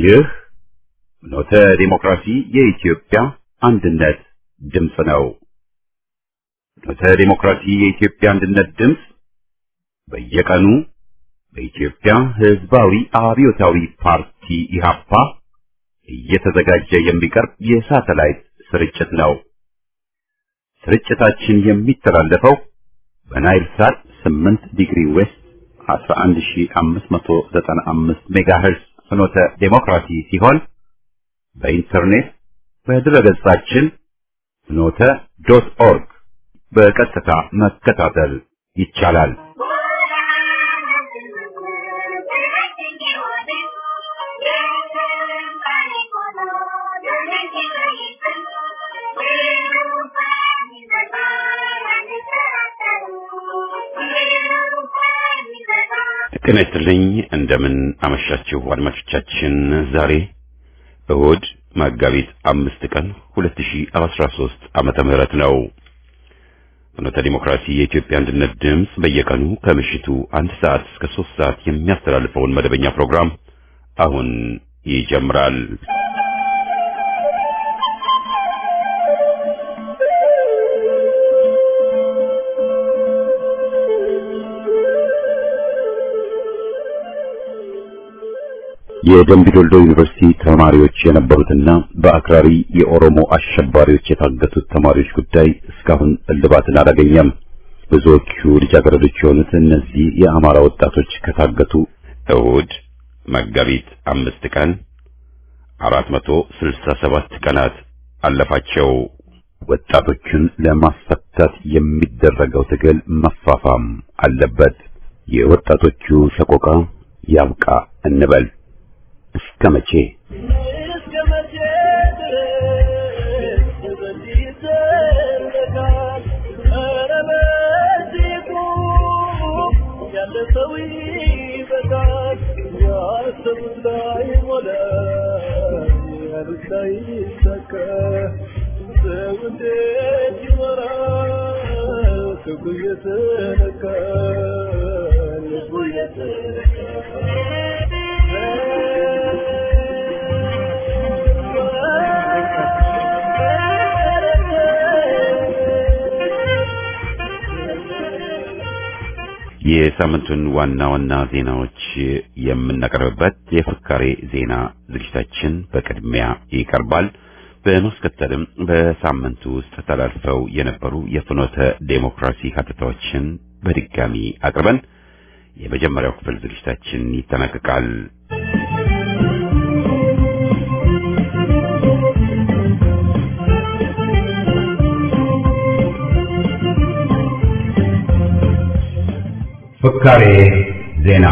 ይህ ኖተ ዲሞክራሲ የኢትዮጵያ አንድነት ድምፅ ነው። ኖተ ዲሞክራሲ የኢትዮጵያ አንድነት ድምፅ በየቀኑ በኢትዮጵያ ሕዝባዊ አብዮታዊ ፓርቲ ኢህአፓ እየተዘጋጀ የሚቀርብ የሳተላይት ስርጭት ነው። ስርጭታችን የሚተላለፈው በናይል ሳት 8 ዲግሪ ዌስት 11595 ሜጋሄርዝ ፍኖተ ዴሞክራሲ ሲሆን በኢንተርኔት በድረገጻችን ፍኖተ ዶት ኦርግ በቀጥታ መከታተል ይቻላል። ጤና ይስጥልኝ። እንደምን አመሻችሁ አድማጮቻችን። ዛሬ እሁድ መጋቢት አምስት ቀን 2013 ዓመተ ምህረት ነው። ፍኖተ ዲሞክራሲ የኢትዮጵያ አንድነት ድምፅ በየቀኑ ከምሽቱ አንድ ሰዓት እስከ ሶስት ሰዓት የሚያስተላልፈውን መደበኛ ፕሮግራም አሁን ይጀምራል። የደምቢ ዶልዶ ዩኒቨርሲቲ ተማሪዎች የነበሩትና በአክራሪ የኦሮሞ አሸባሪዎች የታገቱት ተማሪዎች ጉዳይ እስካሁን እልባትን አላገኘም። ብዙዎቹ ልጃገረዶች የሆኑት እነዚህ የአማራ ወጣቶች ከታገቱ እሁድ መጋቢት አምስት ቀን አራት መቶ ስልሳ ሰባት ቀናት አለፋቸው። ወጣቶቹን ለማስፈታት የሚደረገው ትግል መፋፋም አለበት። የወጣቶቹ ሰቆቃ ያብቃ እንበል። እስከ መቼ የሳምንቱን ዋና ዋና ዜናዎች የምናቀርብበት የፍካሬ ዜና ዝግጅታችን በቅድሚያ ይቀርባል። በማስከተልም በሳምንቱ ውስጥ ተላልፈው የነበሩ የፍኖተ ዴሞክራሲ ሀተታዎችን በድጋሚ አቅርበን የመጀመሪያው ክፍል ዝግጅታችን ይጠናቀቃል። ፍካሬ ዜና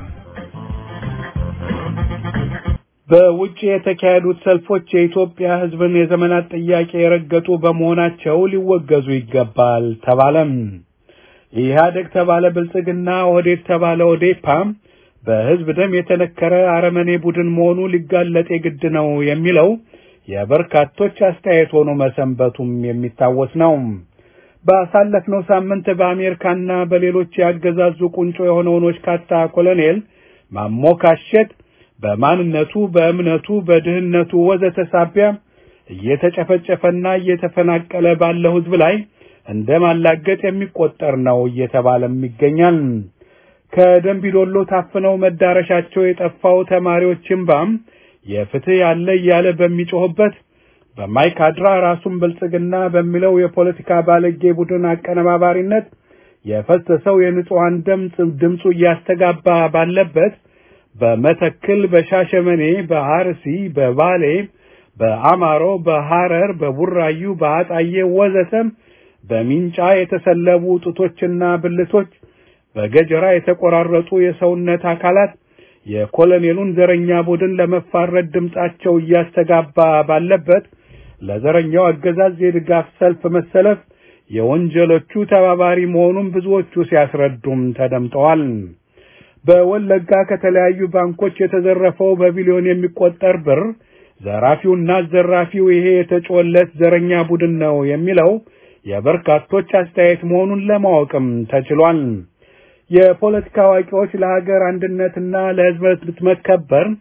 በውጭ የተካሄዱት ሰልፎች የኢትዮጵያ ሕዝብን የዘመናት ጥያቄ የረገጡ በመሆናቸው ሊወገዙ ይገባል ተባለም። ኢህአደግ ተባለ ብልጽግና፣ ኦህዴድ ተባለ ኦዴፓ በሕዝብ ደም የተነከረ አረመኔ ቡድን መሆኑ ሊጋለጥ የግድ ነው የሚለው የበርካቶች አስተያየት ሆኖ መሰንበቱም የሚታወስ ነው። ባሳለፍነው ሳምንት በአሜሪካና በሌሎች ያገዛዙ ቁንጮ የሆነውን ወሽካታ ኮሎኔል ማሞካሸት በማንነቱ፣ በእምነቱ፣ በድህነቱ ወዘተ ሳቢያ እየተጨፈጨፈና እየተፈናቀለ ባለው ሕዝብ ላይ እንደ ማላገጥ የሚቆጠር ነው እየተባለም ይገኛል። ከደንቢዶሎ ታፍነው መዳረሻቸው የጠፋው ተማሪዎች እምባም የፍትህ ያለ እያለ በሚጮህበት በማይካድራ ራሱን ብልጽግና በሚለው የፖለቲካ ባለጌ ቡድን አቀነባባሪነት የፈሰሰው የንጹሐን ድምፅ ድምፁ እያስተጋባ ባለበት በመተክል፣ በሻሸመኔ፣ በአርሲ፣ በባሌ፣ በአማሮ፣ በሐረር፣ በቡራዩ፣ በአጣዬ ወዘተም በሚንጫ የተሰለቡ ጡቶችና ብልቶች፣ በገጀራ የተቆራረጡ የሰውነት አካላት የኮሎኔሉን ዘረኛ ቡድን ለመፋረድ ድምጻቸው እያስተጋባ ባለበት ለዘረኛው አገዛዝ የድጋፍ ሰልፍ መሰለፍ የወንጀሎቹ ተባባሪ መሆኑን ብዙዎቹ ሲያስረዱም ተደምጠዋል። በወለጋ ከተለያዩ ባንኮች የተዘረፈው በቢሊዮን የሚቆጠር ብር ዘራፊውና ዘራፊው ይሄ የተጮለት ዘረኛ ቡድን ነው የሚለው የበርካቶች አስተያየት መሆኑን ለማወቅም ተችሏል። የፖለቲካ አዋቂዎች ለሀገር አንድነትና ለሕዝብ መከበር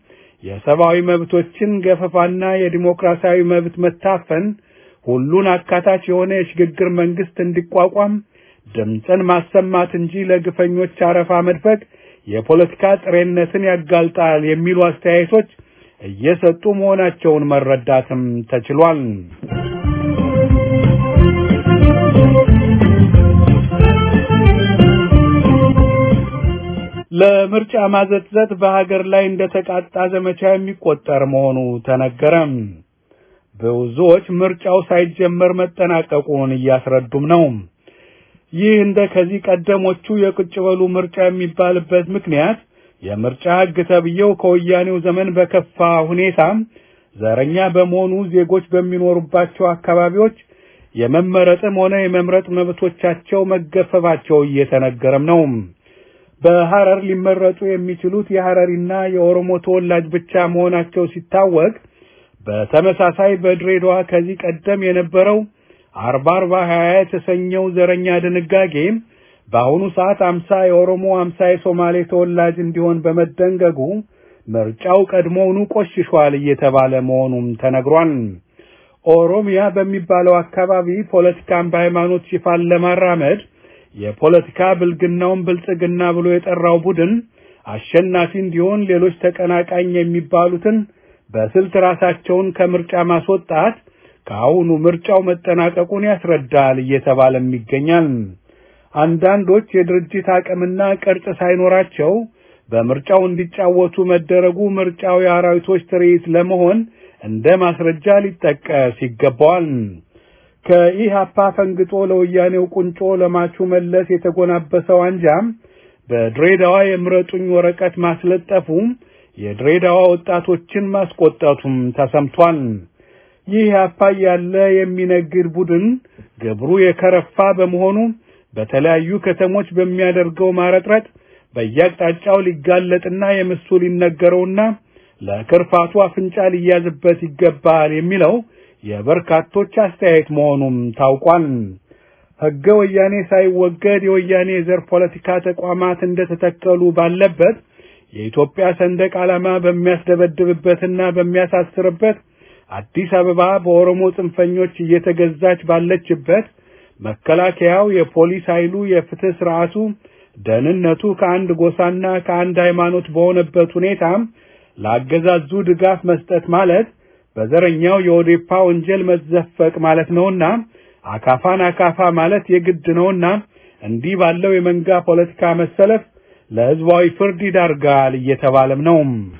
የሰብአዊ መብቶችን ገፈፋና የዲሞክራሲያዊ መብት መታፈን ሁሉን አካታች የሆነ የሽግግር መንግስት እንዲቋቋም ድምፅን ማሰማት እንጂ ለግፈኞች አረፋ መድፈቅ የፖለቲካ ጥሬነትን ያጋልጣል የሚሉ አስተያየቶች እየሰጡ መሆናቸውን መረዳትም ተችሏል። ለምርጫ ማዘጥዘጥ በሀገር ላይ እንደተቃጣ ዘመቻ የሚቆጠር መሆኑ ተነገረም። ብዙዎች ምርጫው ሳይጀመር መጠናቀቁን እያስረዱም ነው። ይህ እንደ ከዚህ ቀደሞቹ የቁጭ በሉ ምርጫ የሚባልበት ምክንያት የምርጫ ሕግ ተብዬው ከወያኔው ዘመን በከፋ ሁኔታ ዘረኛ በመሆኑ ዜጎች በሚኖሩባቸው አካባቢዎች የመመረጥም ሆነ የመምረጥ መብቶቻቸው መገፈፋቸው እየተነገረም ነው። በሐረር ሊመረጡ የሚችሉት የሐረሪና የኦሮሞ ተወላጅ ብቻ መሆናቸው ሲታወቅ በተመሳሳይ በድሬዳዋ ከዚህ ቀደም የነበረው አርባ አርባ ሀያ የተሰኘው ዘረኛ ድንጋጌ በአሁኑ ሰዓት አምሳ የኦሮሞ አምሳ የሶማሌ ተወላጅ እንዲሆን በመደንገጉ ምርጫው ቀድሞውኑ ቆሽሿል እየተባለ መሆኑም ተነግሯል። ኦሮሚያ በሚባለው አካባቢ ፖለቲካን በሃይማኖት ሽፋን ለማራመድ የፖለቲካ ብልግናውን ብልጽግና ብሎ የጠራው ቡድን አሸናፊ እንዲሆን ሌሎች ተቀናቃኝ የሚባሉትን በስልት ራሳቸውን ከምርጫ ማስወጣት ከአሁኑ ምርጫው መጠናቀቁን ያስረዳል እየተባለም ይገኛል። አንዳንዶች የድርጅት አቅምና ቅርጽ ሳይኖራቸው በምርጫው እንዲጫወቱ መደረጉ ምርጫው የአራዊቶች ትርኢት ለመሆን እንደ ማስረጃ ሊጠቀስ ይገባዋል። ከኢህአፓ ፈንግጦ ለወያኔው ቁንጮ ለማቹ መለስ የተጎናበሰው አንጃም በድሬዳዋ የምረጡኝ ወረቀት ማስለጠፉ የድሬዳዋ ወጣቶችን ማስቆጣቱም ተሰምቷል። ይህ ኢህአፓ ያለ የሚነግድ ቡድን ግብሩ የከረፋ በመሆኑ በተለያዩ ከተሞች በሚያደርገው ማረጥረጥ በየአቅጣጫው ሊጋለጥና የምሱ ሊነገረውና ለክርፋቱ አፍንጫ ሊያዝበት ይገባል የሚለው የበርካቶች አስተያየት መሆኑም ታውቋል። ሕገ ወያኔ ሳይወገድ የወያኔ የዘር ፖለቲካ ተቋማት እንደተተከሉ ባለበት የኢትዮጵያ ሰንደቅ ዓላማ በሚያስደበድብበትና በሚያሳስርበት አዲስ አበባ በኦሮሞ ጽንፈኞች እየተገዛች ባለችበት መከላከያው፣ የፖሊስ ኃይሉ፣ የፍትህ ስርዓቱ፣ ደህንነቱ ከአንድ ጎሳና ከአንድ ሃይማኖት በሆነበት ሁኔታ ለአገዛዙ ድጋፍ መስጠት ማለት በዘረኛው የኦዴፓ ወንጀል መዘፈቅ ማለት ነውና አካፋን አካፋ ማለት የግድ ነውና እንዲህ ባለው የመንጋ ፖለቲካ መሰለፍ ለህዝባዊ ፍርድ ይዳርጋል እየተባለም ነው።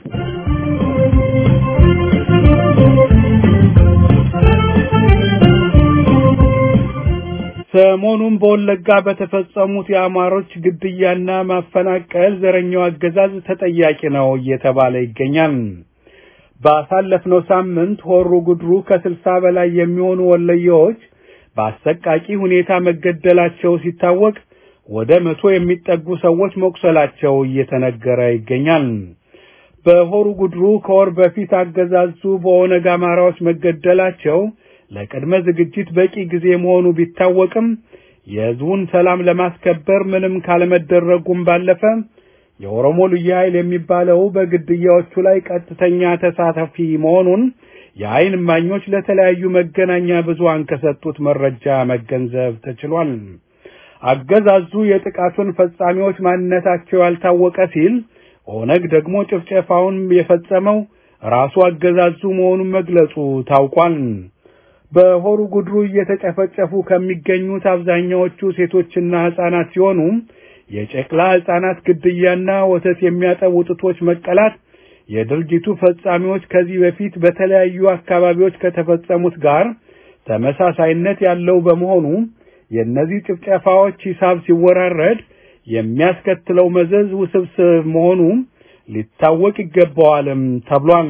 ሰሞኑን በወለጋ በተፈጸሙት የአማሮች ግድያና ማፈናቀል ዘረኛው አገዛዝ ተጠያቂ ነው እየተባለ ይገኛል። ባሳለፍነው ሳምንት ሆሮ ጉድሩ ከስልሳ በላይ የሚሆኑ ወለየዎች በአሰቃቂ ሁኔታ መገደላቸው ሲታወቅ ወደ መቶ የሚጠጉ ሰዎች መቁሰላቸው እየተነገረ ይገኛል። በሆሩ ጉድሩ ከወር በፊት አገዛዙ በኦነግ አማራዎች መገደላቸው ለቅድመ ዝግጅት በቂ ጊዜ መሆኑ ቢታወቅም የህዝቡን ሰላም ለማስከበር ምንም ካለመደረጉም ባለፈ የኦሮሞ ልዩ ኃይል የሚባለው በግድያዎቹ ላይ ቀጥተኛ ተሳታፊ መሆኑን የዓይን እማኞች ለተለያዩ መገናኛ ብዙሃን ከሰጡት መረጃ መገንዘብ ተችሏል። አገዛዙ የጥቃቱን ፈጻሚዎች ማንነታቸው ያልታወቀ ሲል፣ ኦነግ ደግሞ ጭፍጨፋውን የፈጸመው ራሱ አገዛዙ መሆኑን መግለጹ ታውቋል። በሆሩ ጉድሩ እየተጨፈጨፉ ከሚገኙት አብዛኛዎቹ ሴቶችና ሕፃናት ሲሆኑ የጨቅላ ሕፃናት ግድያና ወተት የሚያጠቡ ጡቶች መቀላት የድርጅቱ ፈጻሚዎች ከዚህ በፊት በተለያዩ አካባቢዎች ከተፈጸሙት ጋር ተመሳሳይነት ያለው በመሆኑ የእነዚህ ጭፍጨፋዎች ሂሳብ ሲወራረድ የሚያስከትለው መዘዝ ውስብስብ መሆኑ ሊታወቅ ይገባዋልም ተብሏል።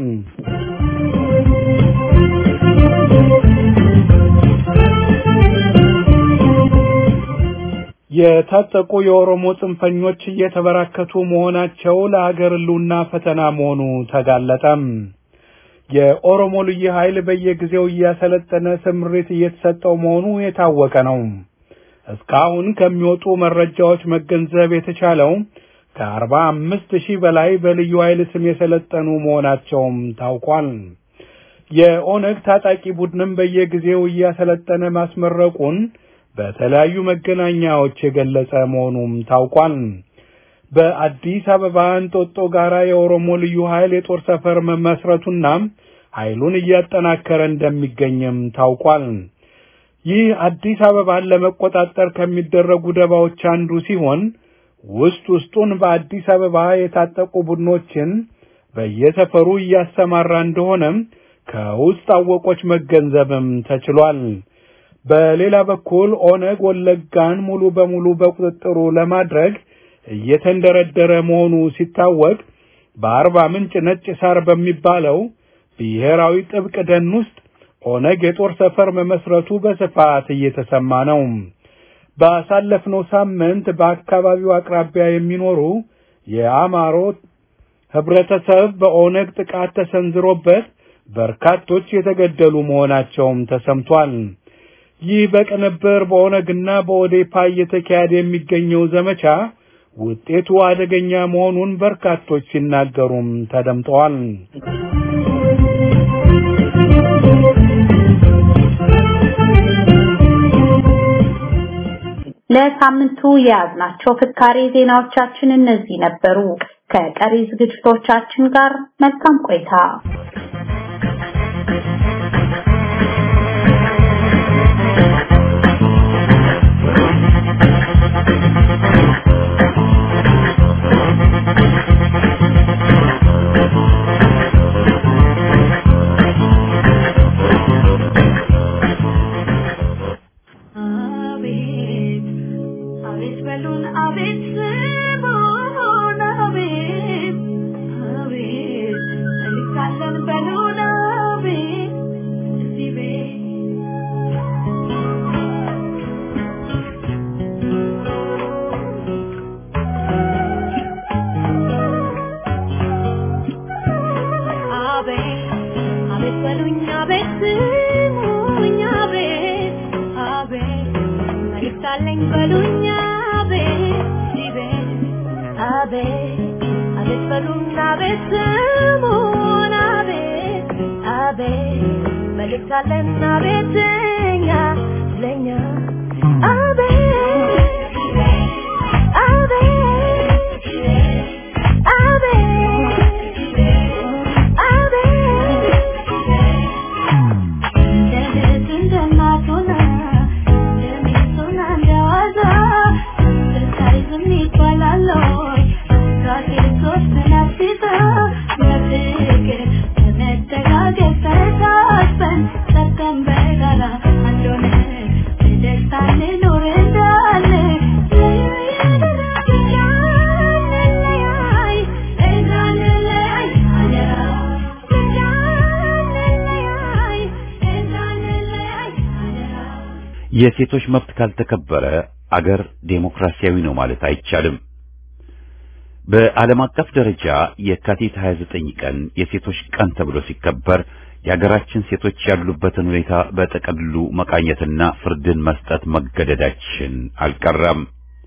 የታጠቁ የኦሮሞ ጽንፈኞች እየተበራከቱ መሆናቸው ለሀገር ሕልውና ፈተና መሆኑ ተጋለጠም። የኦሮሞ ልዩ ኃይል በየጊዜው እያሰለጠነ ስምሪት እየተሰጠው መሆኑ የታወቀ ነው። እስካሁን ከሚወጡ መረጃዎች መገንዘብ የተቻለው ከአርባ አምስት ሺህ በላይ በልዩ ኃይል ስም የሰለጠኑ መሆናቸውም ታውቋል። የኦነግ ታጣቂ ቡድንም በየጊዜው እያሰለጠነ ማስመረቁን በተለያዩ መገናኛዎች የገለጸ መሆኑም ታውቋል። በአዲስ አበባ እንጦጦ ጋራ የኦሮሞ ልዩ ኃይል የጦር ሰፈር መመስረቱና ኃይሉን እያጠናከረ እንደሚገኝም ታውቋል። ይህ አዲስ አበባን ለመቆጣጠር ከሚደረጉ ደባዎች አንዱ ሲሆን ውስጥ ውስጡን በአዲስ አበባ የታጠቁ ቡድኖችን በየሰፈሩ እያሰማራ እንደሆነም ከውስጥ አወቆች መገንዘብም ተችሏል። በሌላ በኩል ኦነግ ወለጋን ሙሉ በሙሉ በቁጥጥሩ ለማድረግ እየተንደረደረ መሆኑ ሲታወቅ በአርባ ምንጭ ነጭ ሳር በሚባለው ብሔራዊ ጥብቅ ደን ውስጥ ኦነግ የጦር ሰፈር መመስረቱ በስፋት እየተሰማ ነው። ባሳለፍነው ሳምንት በአካባቢው አቅራቢያ የሚኖሩ የአማሮ ህብረተሰብ በኦነግ ጥቃት ተሰንዝሮበት በርካቶች የተገደሉ መሆናቸውም ተሰምቷል። ይህ በቅንብር በኦነግና በኦዴፓ እየተካሄደ የሚገኘው ዘመቻ ውጤቱ አደገኛ መሆኑን በርካቶች ሲናገሩም ተደምጠዋል። ለሳምንቱ የያዝናቸው ፍካሬ ዜናዎቻችን እነዚህ ነበሩ። ከቀሪ ዝግጅቶቻችን ጋር መልካም ቆይታ። የሴቶች መብት ካልተከበረ አገር ዴሞክራሲያዊ ነው ማለት አይቻልም። በዓለም አቀፍ ደረጃ የካቲት 29 ቀን የሴቶች ቀን ተብሎ ሲከበር የሀገራችን ሴቶች ያሉበትን ሁኔታ በጠቅሉ መቃኘትና ፍርድን መስጠት መገደዳችን አልቀረም።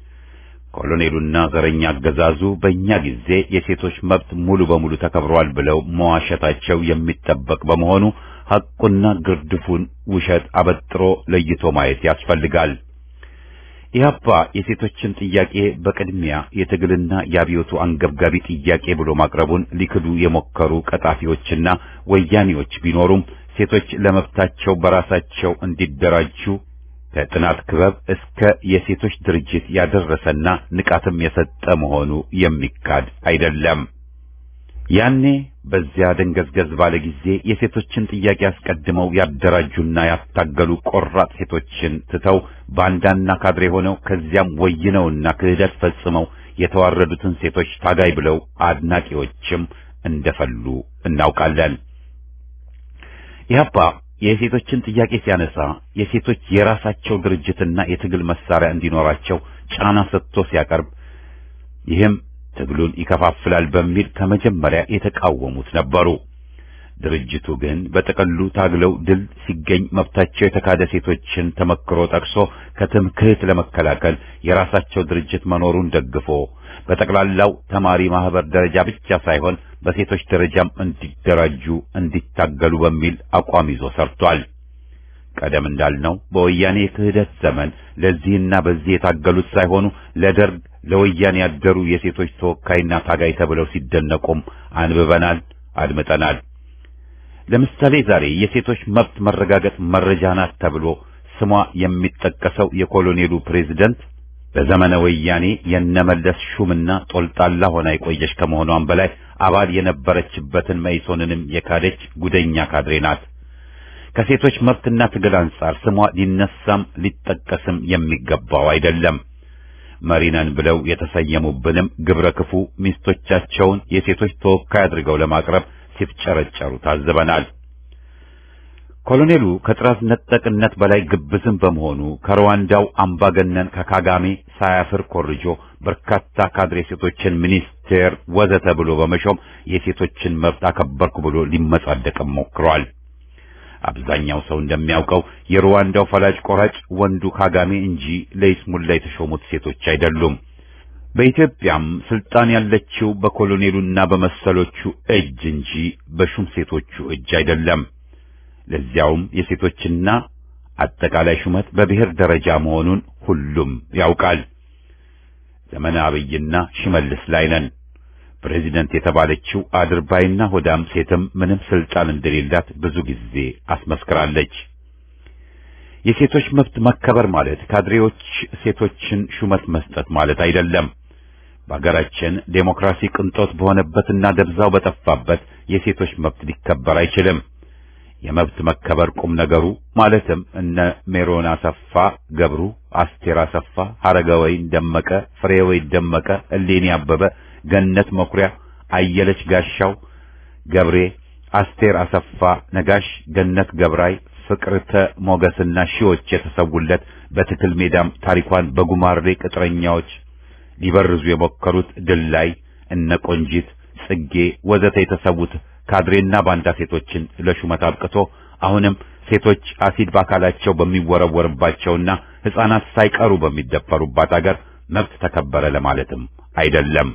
ኮሎኔሉና ዘረኛ አገዛዙ በእኛ ጊዜ የሴቶች መብት ሙሉ በሙሉ ተከብሯል ብለው መዋሸታቸው የሚጠበቅ በመሆኑ ሐቁና ግርድፉን ውሸት አበጥሮ ለይቶ ማየት ያስፈልጋል። ኢህአፓ የሴቶችን ጥያቄ በቅድሚያ የትግልና የአብዮቱ አንገብጋቢ ጥያቄ ብሎ ማቅረቡን ሊክዱ የሞከሩ ቀጣፊዎችና ወያኔዎች ቢኖሩም ሴቶች ለመብታቸው በራሳቸው እንዲደራጁ ከጥናት ክበብ እስከ የሴቶች ድርጅት ያደረሰና ንቃትም የሰጠ መሆኑ የሚካድ አይደለም። ያኔ በዚያ ደንገዝገዝ ባለ ጊዜ የሴቶችን ጥያቄ አስቀድመው ያደራጁና ያታገሉ ቆራጥ ሴቶችን ትተው ባንዳና ካድሬ ሆነው ከዚያም ወይነውና ክህደት ፈጽመው የተዋረዱትን ሴቶች ታጋይ ብለው አድናቂዎችም እንደፈሉ እናውቃለን። ኢህአፓ የሴቶችን ጥያቄ ሲያነሳ የሴቶች የራሳቸው ድርጅትና የትግል መሳሪያ እንዲኖራቸው ጫና ሰጥቶ ሲያቀርብ ይህም ትግሉን ይከፋፍላል በሚል ከመጀመሪያ የተቃወሙት ነበሩ። ድርጅቱ ግን በጥቅሉ ታግለው ድል ሲገኝ መብታቸው የተካደ ሴቶችን ተመክሮ ጠቅሶ ከትምክህት ለመከላከል የራሳቸው ድርጅት መኖሩን ደግፎ በጠቅላላው ተማሪ ማህበር ደረጃ ብቻ ሳይሆን በሴቶች ደረጃም እንዲደራጁ እንዲታገሉ በሚል አቋም ይዞ ሰርቷል። ቀደም እንዳልነው በወያኔ የክህደት ዘመን ለዚህና በዚህ የታገሉት ሳይሆኑ ለደርግ ለወያኔ ያደሩ የሴቶች ተወካይና ታጋይ ተብለው ሲደነቁም አንብበናል፣ አድምጠናል። ለምሳሌ ዛሬ የሴቶች መብት መረጋገጥ መረጃ ናት ተብሎ ስሟ የሚጠቀሰው የኮሎኔሉ ፕሬዝደንት በዘመነ ወያኔ የነመለስ ሹምና ጦልጣላ ሆና የቆየች ከመሆኗም በላይ አባል የነበረችበትን መኢሶንንም የካደች ጉደኛ ካድሬ ናት። ከሴቶች መብትና ትግል አንጻር ስሟ ሊነሳም ሊጠቀስም የሚገባው አይደለም። መሪነን ብለው የተሰየሙብንም ግብረ ክፉ ሚስቶቻቸውን የሴቶች ተወካይ አድርገው ለማቅረብ ሲፍጨረጨሩ ታዘበናል። ኮሎኔሉ ከጥራዝ ነጠቅነት በላይ ግብዝም በመሆኑ ከሩዋንዳው አምባገነን ከካጋሜ ሳያፍር ኮርጆ በርካታ ካድሬ ሴቶችን ሚኒስቴር ወዘተ ብሎ በመሾም የሴቶችን መብት አከበርኩ ብሎ ሊመጻደቅም ሞክሯል። አብዛኛው ሰው እንደሚያውቀው የሩዋንዳው ፈላጭ ቆራጭ ወንዱ ካጋሜ እንጂ ለይስሙላ የተሾሙት ሴቶች አይደሉም። በኢትዮጵያም ስልጣን ያለችው በኮሎኔሉና በመሰሎቹ እጅ እንጂ በሹም ሴቶቹ እጅ አይደለም። ለዚያውም የሴቶችና አጠቃላይ ሹመት በብሔር ደረጃ መሆኑን ሁሉም ያውቃል። ዘመነ አብይና ሽመልስ ላይ ነን። ፕሬዚደንት የተባለችው አድርባይና ሆዳም ሴትም ምንም ስልጣን እንደሌላት ብዙ ጊዜ አስመስክራለች። የሴቶች መብት መከበር ማለት ካድሬዎች ሴቶችን ሹመት መስጠት ማለት አይደለም። በአገራችን ዴሞክራሲ ቅንጦት በሆነበትና ደብዛው በጠፋበት የሴቶች መብት ሊከበር አይችልም። የመብት መከበር ቁም ነገሩ ማለትም እነ ሜሮን አሰፋ ገብሩ፣ አስቴር አሰፋ፣ ሐረገወይን ደመቀ፣ ፍሬወይ ደመቀ፣ እሌኒ አበበ፣ ገነት መኩሪያ፣ አየለች ጋሻው ገብሬ፣ አስቴር አሰፋ ነጋሽ፣ ገነት ገብራይ፣ ፍቅርተ ሞገስና ሺዎች የተሰውለት በትክል ሜዳም ታሪኳን በጉማሬ ቅጥረኛዎች ሊበርዙ የሞከሩት ድል ላይ እነ ቆንጂት ጽጌ ወዘተ የተሰዉት ካድሬና ባንዳ ሴቶችን ለሹመት አብቅቶ አሁንም ሴቶች አሲድ በአካላቸው በሚወረወርባቸውና ሕፃናት ሳይቀሩ በሚደፈሩባት አገር መብት ተከበረ ለማለትም አይደለም።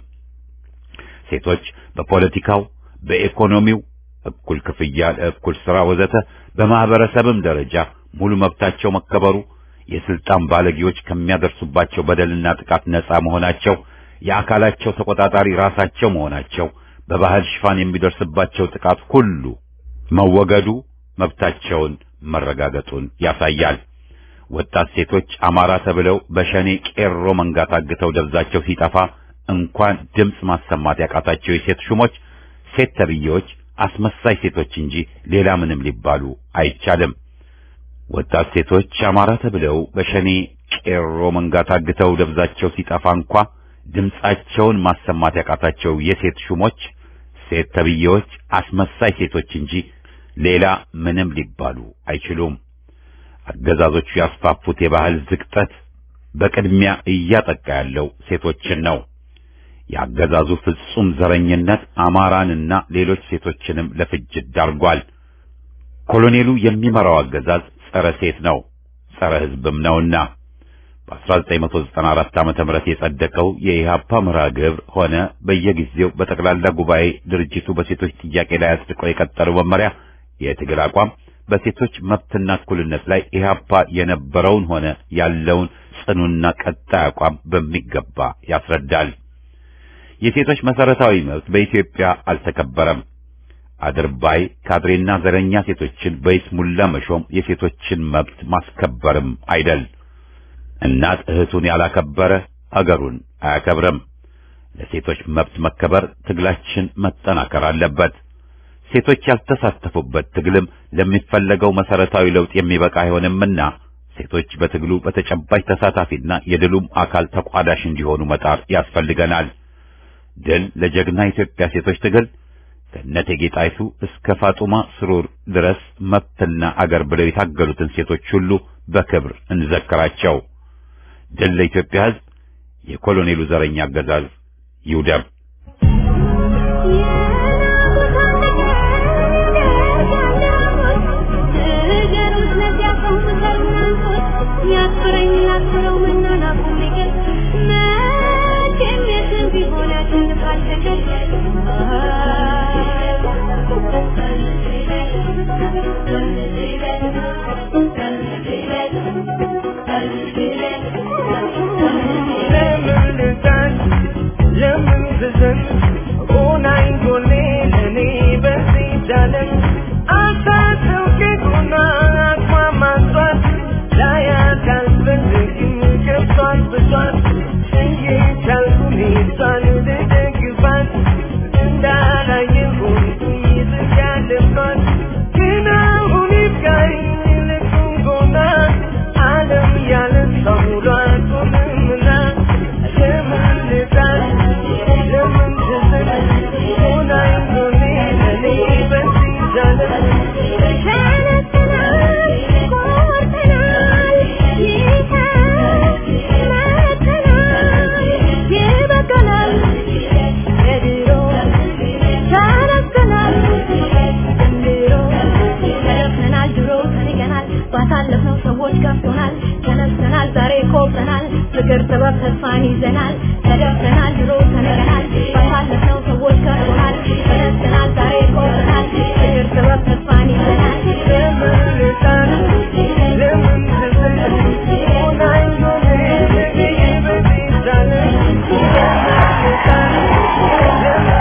ሴቶች በፖለቲካው፣ በኢኮኖሚው እኩል ክፍያ ለእኩል ሥራ ወዘተ በማህበረሰብም ደረጃ ሙሉ መብታቸው መከበሩ የስልጣን ባለጌዎች ከሚያደርሱባቸው በደልና ጥቃት ነፃ መሆናቸው የአካላቸው ተቆጣጣሪ ራሳቸው መሆናቸው በባህል ሽፋን የሚደርስባቸው ጥቃት ሁሉ መወገዱ መብታቸውን መረጋገጡን ያሳያል። ወጣት ሴቶች አማራ ተብለው በሸኔ ቄሮ መንጋ ታግተው ደብዛቸው ሲጠፋ እንኳን ድምፅ ማሰማት ያቃታቸው የሴት ሹሞች ሴት ተብዬዎች አስመሳይ ሴቶች እንጂ ሌላ ምንም ሊባሉ አይቻልም። ወጣት ሴቶች አማራ ተብለው በሸኔ ቄሮ መንጋ ታግተው ደብዛቸው ሲጠፋ እንኳ ድምፃቸውን ማሰማት ያቃታቸው የሴት ሹሞች ሴት ተብዬዎች አስመሳይ ሴቶች እንጂ ሌላ ምንም ሊባሉ አይችሉም። አገዛዞቹ ያስፋፉት የባህል ዝቅጠት በቅድሚያ እያጠቃ ያለው ሴቶችን ነው። የአገዛዙ ፍጹም ዘረኝነት አማራንና ሌሎች ሴቶችንም ለፍጅት ዳርጓል። ኮሎኔሉ የሚመራው አገዛዝ ጸረ ሴት ነው፣ ጸረ ሕዝብም ነውና በ1994 ዓመተ ምህረት የጸደቀው የኢህአፓ መርሃ ግብር ሆነ በየጊዜው በጠቅላላ ጉባኤ ድርጅቱ በሴቶች ጥያቄ ላይ አጽድቆ የቀጠለው መመሪያ የትግል አቋም በሴቶች መብትና እኩልነት ላይ ኢህአፓ የነበረውን ሆነ ያለውን ጽኑና ቀጣይ አቋም በሚገባ ያስረዳል። የሴቶች መሰረታዊ መብት በኢትዮጵያ አልተከበረም። አድርባይ ካድሬና ዘረኛ ሴቶችን በይስሙላ መሾም የሴቶችን መብት ማስከበርም አይደል። እናት እህቱን ያላከበረ አገሩን አያከብርም። ለሴቶች መብት መከበር ትግላችን መጠናከር አለበት። ሴቶች ያልተሳተፉበት ትግልም ለሚፈለገው መሰረታዊ ለውጥ የሚበቃ አይሆንምና ሴቶች በትግሉ በተጨባጭ ተሳታፊና የድሉም አካል ተቋዳሽ እንዲሆኑ መጣር ያስፈልገናል። ድል ለጀግና ኢትዮጵያ ሴቶች ትግል ከእቴጌ ጣይቱ እስከ ፋጡማ ስሩር ድረስ መብትና አገር ብለው የታገሉትን ሴቶች ሁሉ በክብር እንዘክራቸው። ድል ለኢትዮጵያ ሕዝብ! የኮሎኔሉ ዘረኛ አገዛዝ ይውደም። ሐዘን ሆናኝ ጎኔ ለኔ በዚህ ጃለም አሳሰው ከጎኗ አቅማማቷት ላያት አልፈልግም ገብቷት ብቷት እየቻልኩ እሷን ልደግፋት እንዳላየሁኝ ዝግ ያለባት ግን አሁን ይብቃኝ ልቁም ጎና ዓለም ያለ ሰው ሙሉ አትሆንምና ለምን ልጣል ለምን ትዝል ሆናኝ ጎኔ ለኔ በዚህ ጃለም ባሳለፍነው ሰዎች ከፍቶናል ተነስተናል ዛሬ ኮብተናል ፍቅር ጥበብ ተስፋን ይዘናል ተደፍረናል ድሮ ተነገናል ባሳለፍነው ሰዎች ከፍቶናል ተነስተናል ዛሬ ኮብተናል ፍቅር ጥበብ ተስፋን ይዘናል ለምን ልጣል ለምን ትዝል ሆናኝ ጎኔ ለኔ በዚህ ጃለም ለምን ልጣል ለምን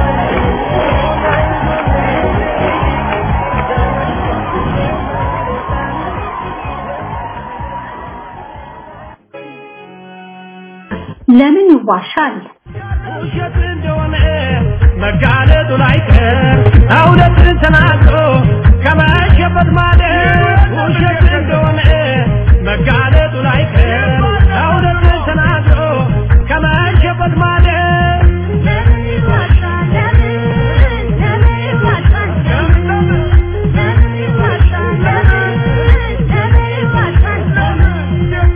ለምን ይዋሻል? ውሸት እንደሆነ መጋለጡ ላይቀር እውነትን ተናግሮ ከመሸበት ማደር ውሸት እንደሆነ መጋለጡ ላይቀር እውነትን ተናግሮ ከመሸበት ማደር ለምን ይዋሻል ለምን ለምን ይዋሻል ለምን ይዋሻል ለምን ለምን ይዋሻል ለምን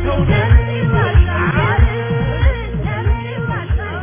ይዋሻል ለምን ይዋሻል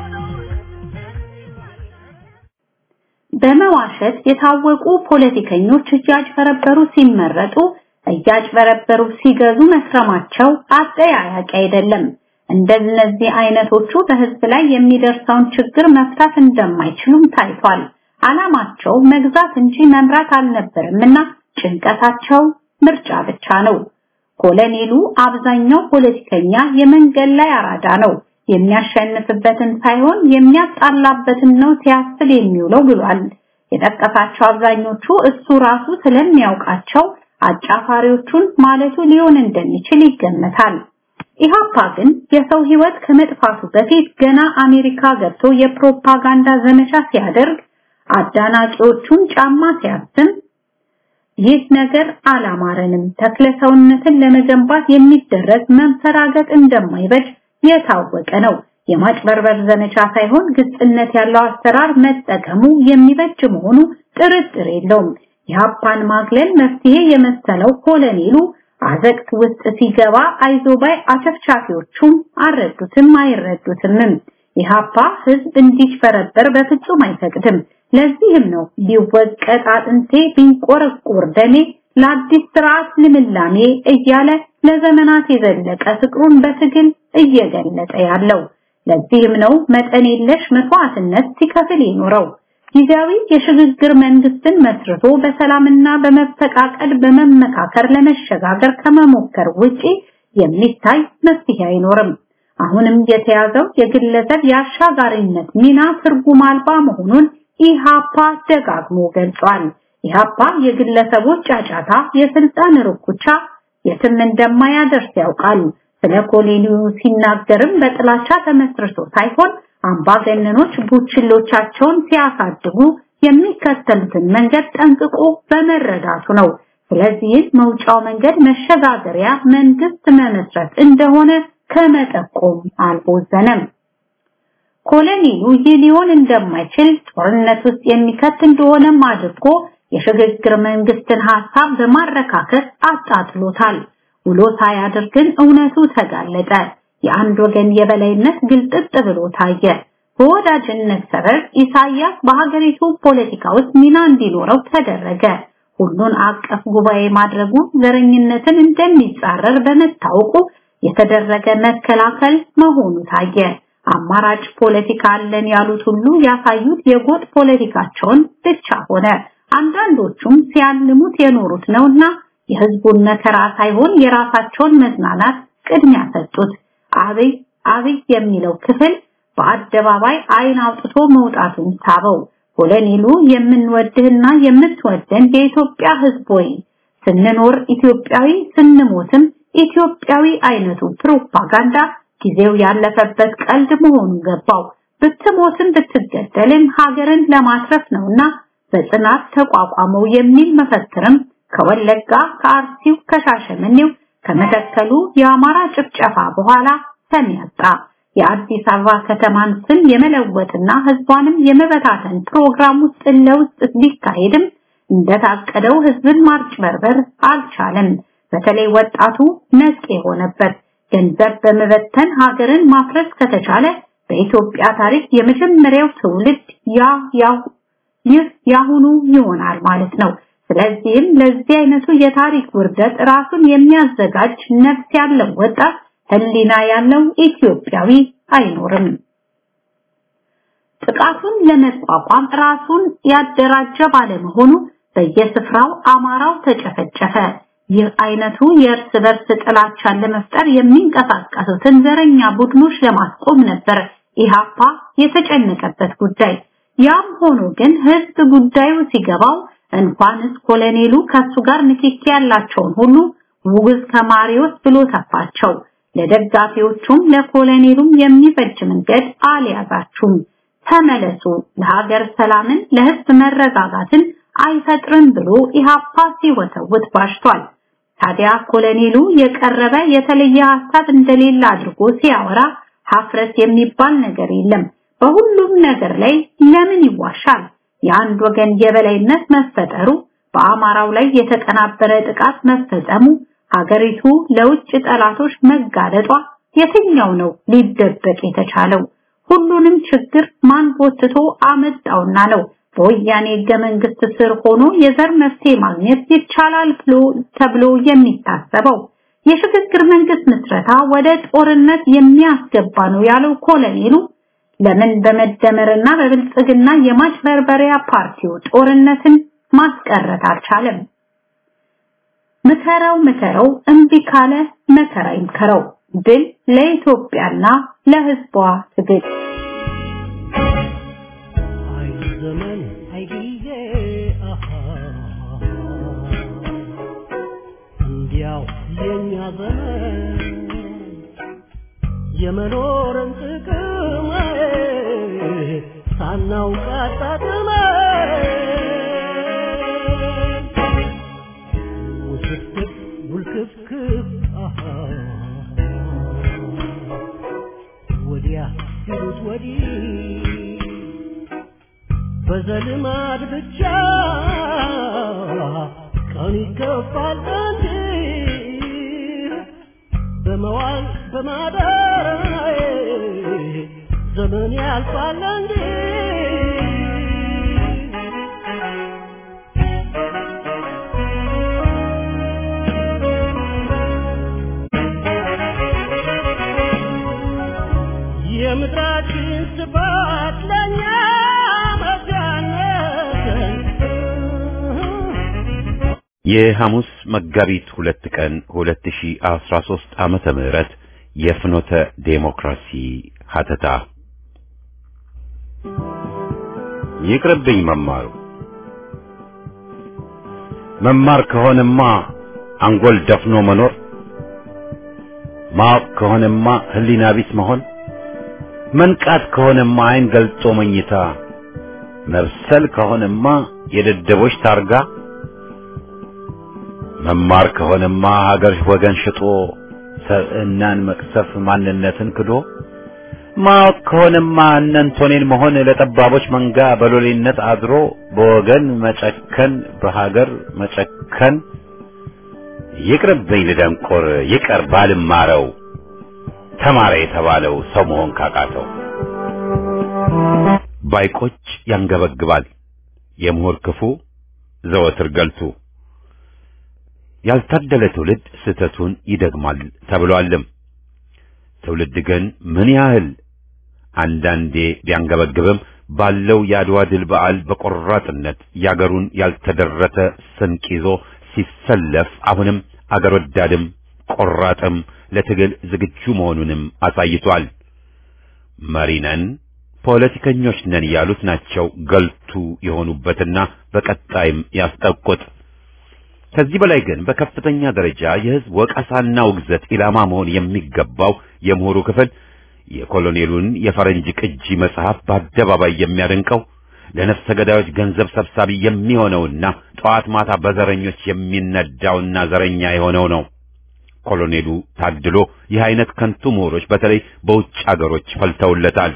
በመዋሸት የታወቁ ፖለቲከኞች እያጭበረበሩ ሲመረጡ እያጭበረበሩ ሲገዙ መስረማቸው አጠያያቂ አይደለም። እንደነዚህ አይነቶቹ በህዝብ ላይ የሚደርሰውን ችግር መፍታት እንደማይችሉም ታይቷል። አላማቸው መግዛት እንጂ መምራት አልነበረምና ጭንቀታቸው ምርጫ ብቻ ነው። ኮሎኔሉ አብዛኛው ፖለቲከኛ የመንገድ ላይ አራዳ ነው። የሚያሸንፍበትን ሳይሆን የሚያጣላበትን ነው ሲያስብ የሚውለው ብሏል። የጠቀሳቸው አብዛኞቹ እሱ ራሱ ስለሚያውቃቸው አጫፋሪዎቹን ማለቱ ሊሆን እንደሚችል ይገመታል። ኢሃፓ ግን የሰው ህይወት ከመጥፋቱ በፊት ገና አሜሪካ ገብቶ የፕሮፓጋንዳ ዘመቻ ሲያደርግ አዳናቂዎቹን ጫማ ሲያስም ይህ ነገር አላማረንም፣ ተክለ ሰውነትን ለመገንባት የሚደረግ መንፈራገጥ እንደማይበጅ የታወቀ ነው። የማጭበርበር ዘመቻ ሳይሆን ግልጽነት ያለው አሰራር መጠቀሙ የሚበጅ መሆኑ ጥርጥር የለውም። የሀፓን ማግለል መፍትሄ የመሰለው ኮሎኔሉ አዘቅት ውስጥ ሲገባ አይዞባይ አጨፍጫፊዎቹም አልረዱትም አይረዱትምም። የሀፓ ህዝብ እንዲጭበረበር በፍጹም አይፈቅድም። ለዚህም ነው ቢወቀጥ አጥንቴ ቢንቆረቆር ደሜ ለአዲስ ስርዓት ልምላሜ እያለ ለዘመናት የዘለቀ ፍቅሩን በትግል እየገለጠ ያለው። ለዚህም ነው መጠን የለሽ መስዋዕትነት ሲከፍል የኖረው። ጊዜያዊ የሽግግር መንግስትን መስርቶ በሰላምና በመፈቃቀድ በመመካከር ለመሸጋገር ከመሞከር ውጪ የሚታይ መፍትሄ አይኖርም። አሁንም የተያዘው የግለሰብ የአሻጋሪነት ሚና ትርጉም አልባ መሆኑን ኢሃፓ ደጋግሞ ገልጿል። ኢሃፓ የግለሰቦች ጫጫታ፣ የስልጣን ርኩቻ የትም እንደማያደርስ ያውቃል። ስለ ኮሎኔሉ ሲናገርም በጥላቻ ተመስርቶ ሳይሆን አምባገነኖች ቡችሎቻቸውን ሲያሳድጉ የሚከተሉትን መንገድ ጠንቅቆ በመረዳቱ ነው። ስለዚህ መውጫው መንገድ መሸጋገሪያ መንግስት መመስረት እንደሆነ ከመጠቆም አልቦዘነም። ኮሎኔሉ ይህ ሊሆን እንደማይችል ጦርነት ውስጥ የሚከት እንደሆነም አድርጎ የሽግግር መንግስትን ሐሳብ በማረካከስ አጣጥሎታል። ውሎ ሳያድር ግን እውነቱ ተጋለጠ። የአንድ ወገን የበላይነት ግልጥጥ ብሎ ታየ። በወዳጅነት ሰበብ ኢሳያስ በሀገሪቱ ፖለቲካ ውስጥ ሚና እንዲኖረው ተደረገ። ሁሉን አቀፍ ጉባኤ ማድረጉ ዘረኝነትን እንደሚጻረር በመታወቁ የተደረገ መከላከል መሆኑ ታየ። አማራጭ ፖለቲካ አለን ያሉት ሁሉ ያሳዩት የጎጥ ፖለቲካቸውን ብቻ ሆነ። አንዳንዶቹም ሲያልሙት የኖሩት ነውና የህዝቡን መከራ ሳይሆን የራሳቸውን መዝናናት ቅድሚያ ሰጡት። አብይ አብይ የሚለው ክፍል በአደባባይ አይን አውጥቶ መውጣቱን ሳበው። ኮሎኔሉ የምንወድህና የምትወደን የኢትዮጵያ ሕዝብ ወይ ስንኖር ኢትዮጵያዊ ስንሞትም ኢትዮጵያዊ አይነቱ ፕሮፓጋንዳ ጊዜው ያለፈበት ቀልድ መሆኑ ገባው። ብትሞትም ብትገደልም ሀገርን ለማትረፍ ነውና በጽናት ተቋቋመው የሚል መፈክርም ከወለጋ፣ ከአርሲው፣ ከሻሸመኔው፣ ከመተከሉ የአማራ ጭፍጨፋ በኋላ ሰሚ ያጣ። የአዲስ አበባ ከተማን ስም የመለወጥና ህዝቧንም የመበታተን ፕሮግራም ውስጥ ለውስጥ ቢካሄድም እንደታቀደው ህዝብን ማጭበርበር አልቻለም። በተለይ ወጣቱ ነቅ የሆነበት ገንዘብ በመበተን ሀገርን ማፍረስ ከተቻለ በኢትዮጵያ ታሪክ የመጀመሪያው ትውልድ ያ ያው ይህ ያሁኑ ይሆናል ማለት ነው። ስለዚህም ለዚህ አይነቱ የታሪክ ውርደት ራሱን የሚያዘጋጅ ነፍስ ያለው ወጣት ህሊና ያለው ኢትዮጵያዊ አይኖርም። ጥቃቱን ለመቋቋም ራሱን ያደራጀ ባለመሆኑ በየስፍራው አማራው ተጨፈጨፈ። ይህ አይነቱ የእርስ በርስ ጥላቻን ለመፍጠር የሚንቀሳቀሱትን ዘረኛ ቡድኖች ለማስቆም ነበር ኢሃፓ የተጨነቀበት ጉዳይ። ያም ሆኖ ግን ህዝብ ጉዳዩ ሲገባው እንኳንስ ኮሎኔሉ ከሱ ጋር ንክኪ ያላቸውን ሁሉ ውግዝ ከማሪዎስ ብሎ ተፋቸው። ለደጋፊዎቹም ለኮሎኔሉም የሚበጅ መንገድ አልያዛችሁም፣ ተመለሱ፣ ለሀገር ሰላምን ለህዝብ መረጋጋትን አይፈጥርም ብሎ ኢሃፓ ሲወተውት ባሽቷል። ታዲያ ኮሎኔሉ የቀረበ የተለየ ሐሳብ እንደሌለ አድርጎ ሲያወራ ሀፍረት የሚባል ነገር የለም። በሁሉም ነገር ላይ ለምን ይዋሻል? የአንድ ወገን የበላይነት መፈጠሩ፣ በአማራው ላይ የተቀናበረ ጥቃት መፈጸሙ፣ ሀገሪቱ ለውጭ ጠላቶች መጋለጧ የትኛው ነው ሊደበቅ የተቻለው? ሁሉንም ችግር ማን ጎትቶ አመጣውና ነው በወያኔ ህገ መንግስት ስር ሆኖ የዘር መፍትሄ ማግኘት ይቻላል ብሎ ተብሎ የሚታሰበው? የሽግግር መንግስት ምስረታ ወደ ጦርነት የሚያስገባ ነው ያለው ኮሎኔሉ ለምን በመደመርና በብልጽግና የማጭበርበሪያ ፓርቲው ጦርነትን ማስቀረት አልቻለም? ምከረው ምከረው እምቢ ካለ መከራ ይምከረው። ድል ለኢትዮጵያና ለህዝቧ ትግል። አይ ዘመን አይ ጊዜ አሃ እንዲያው የኛ ዘመን የመኖርን ጥቅም ሳናውቅ አጣጥመን ውስብስብ ውልክፍክፍ አሃ ወዲያ ሲሉት ወዲህ በዘልማድ ብቻ ቀን ይገፋል እንጂ በመዋል በማደር ዘመን ያልፋል እንጂ የምድራችን ስፋት ለእኛ መጋነትን የሐሙስ መጋቢት ሁለት ቀን 2013 ዓመተ ምህረት የፍኖተ ዴሞክራሲ ሀተታ ይቅርብኝ መማሩ መማር ከሆነማ አንጎል ደፍኖ መኖር ማወቅ ከሆነማ ህሊና ቢስ መሆን መንቃት ከሆነማ አይን ገልጦ መኝታ መብሰል ከሆነማ የደደቦች ታርጋ መማር ከሆነማ ሀገር ወገን ሽጦ ሰብዕናን መቅሰፍ ማንነትን ክዶ ማወቅ ከሆነማ እነንቶኔን መሆን ለጠባቦች መንጋ በሎሌነት አድሮ በወገን መጨከን በሀገር መጨከን ይቅርብኝ ልደንቆር ይቀር ባልማረው ተማረ የተባለው ሰው መሆን ካቃተው ባይቆጭ ያንገበግባል የምሁር ክፉ ዘወትር ገልቱ ያልታደለ ትውልድ ስህተቱን ይደግማል ተብሏልም። ትውልድ ግን ምን ያህል አንዳንዴ ቢያንገበግብም ባለው የአድዋ ድል በዓል በቆራጥነት ያገሩን ያልተደረተ ስንቅ ይዞ ሲሰለፍ አሁንም አገር ወዳድም ቆራጥም ለትግል ዝግጁ መሆኑንም አሳይቷል። መሪ ነን፣ ፖለቲከኞች ነን ያሉት ናቸው ገልቱ የሆኑበትና በቀጣይም ያስጠቁት። ከዚህ በላይ ግን በከፍተኛ ደረጃ የህዝብ ወቀሳና ውግዘት ኢላማ መሆን የሚገባው የምሁሩ ክፍል የኮሎኔሉን የፈረንጅ ቅጂ መጽሐፍ በአደባባይ የሚያደንቀው ለነፍሰ ገዳዮች ገንዘብ ሰብሳቢ የሚሆነውና ጠዋት ማታ በዘረኞች የሚነዳውና ዘረኛ የሆነው ነው። ኮሎኔሉ ታድሎ ይህ አይነት ከንቱ ምሁሮች በተለይ በውጭ አገሮች ፈልተውለታል።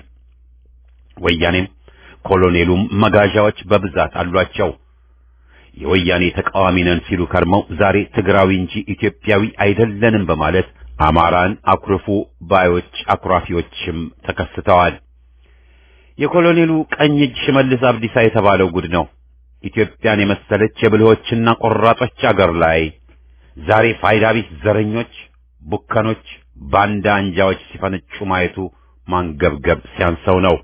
ወያኔም ኮሎኔሉም መጋዣዎች በብዛት አሏቸው። የወያኔ ተቃዋሚ ነን ሲሉ ከርመው ዛሬ ትግራዊ እንጂ ኢትዮጵያዊ አይደለንም በማለት አማራን አኩርፉ ባዮች አኩራፊዎችም ተከስተዋል። የኮሎኔሉ ቀኝ እጅ ሽመልስ አብዲሳ የተባለው ጉድ ነው። ኢትዮጵያን የመሰለች የብልሆችና ቆራጦች አገር ላይ ዛሬ ፋይዳ ቢስ ዘረኞች፣ ቡከኖች፣ ባንዳ አንጃዎች ሲፈነጩ ማየቱ ማንገብገብ ሲያንሰው ነው።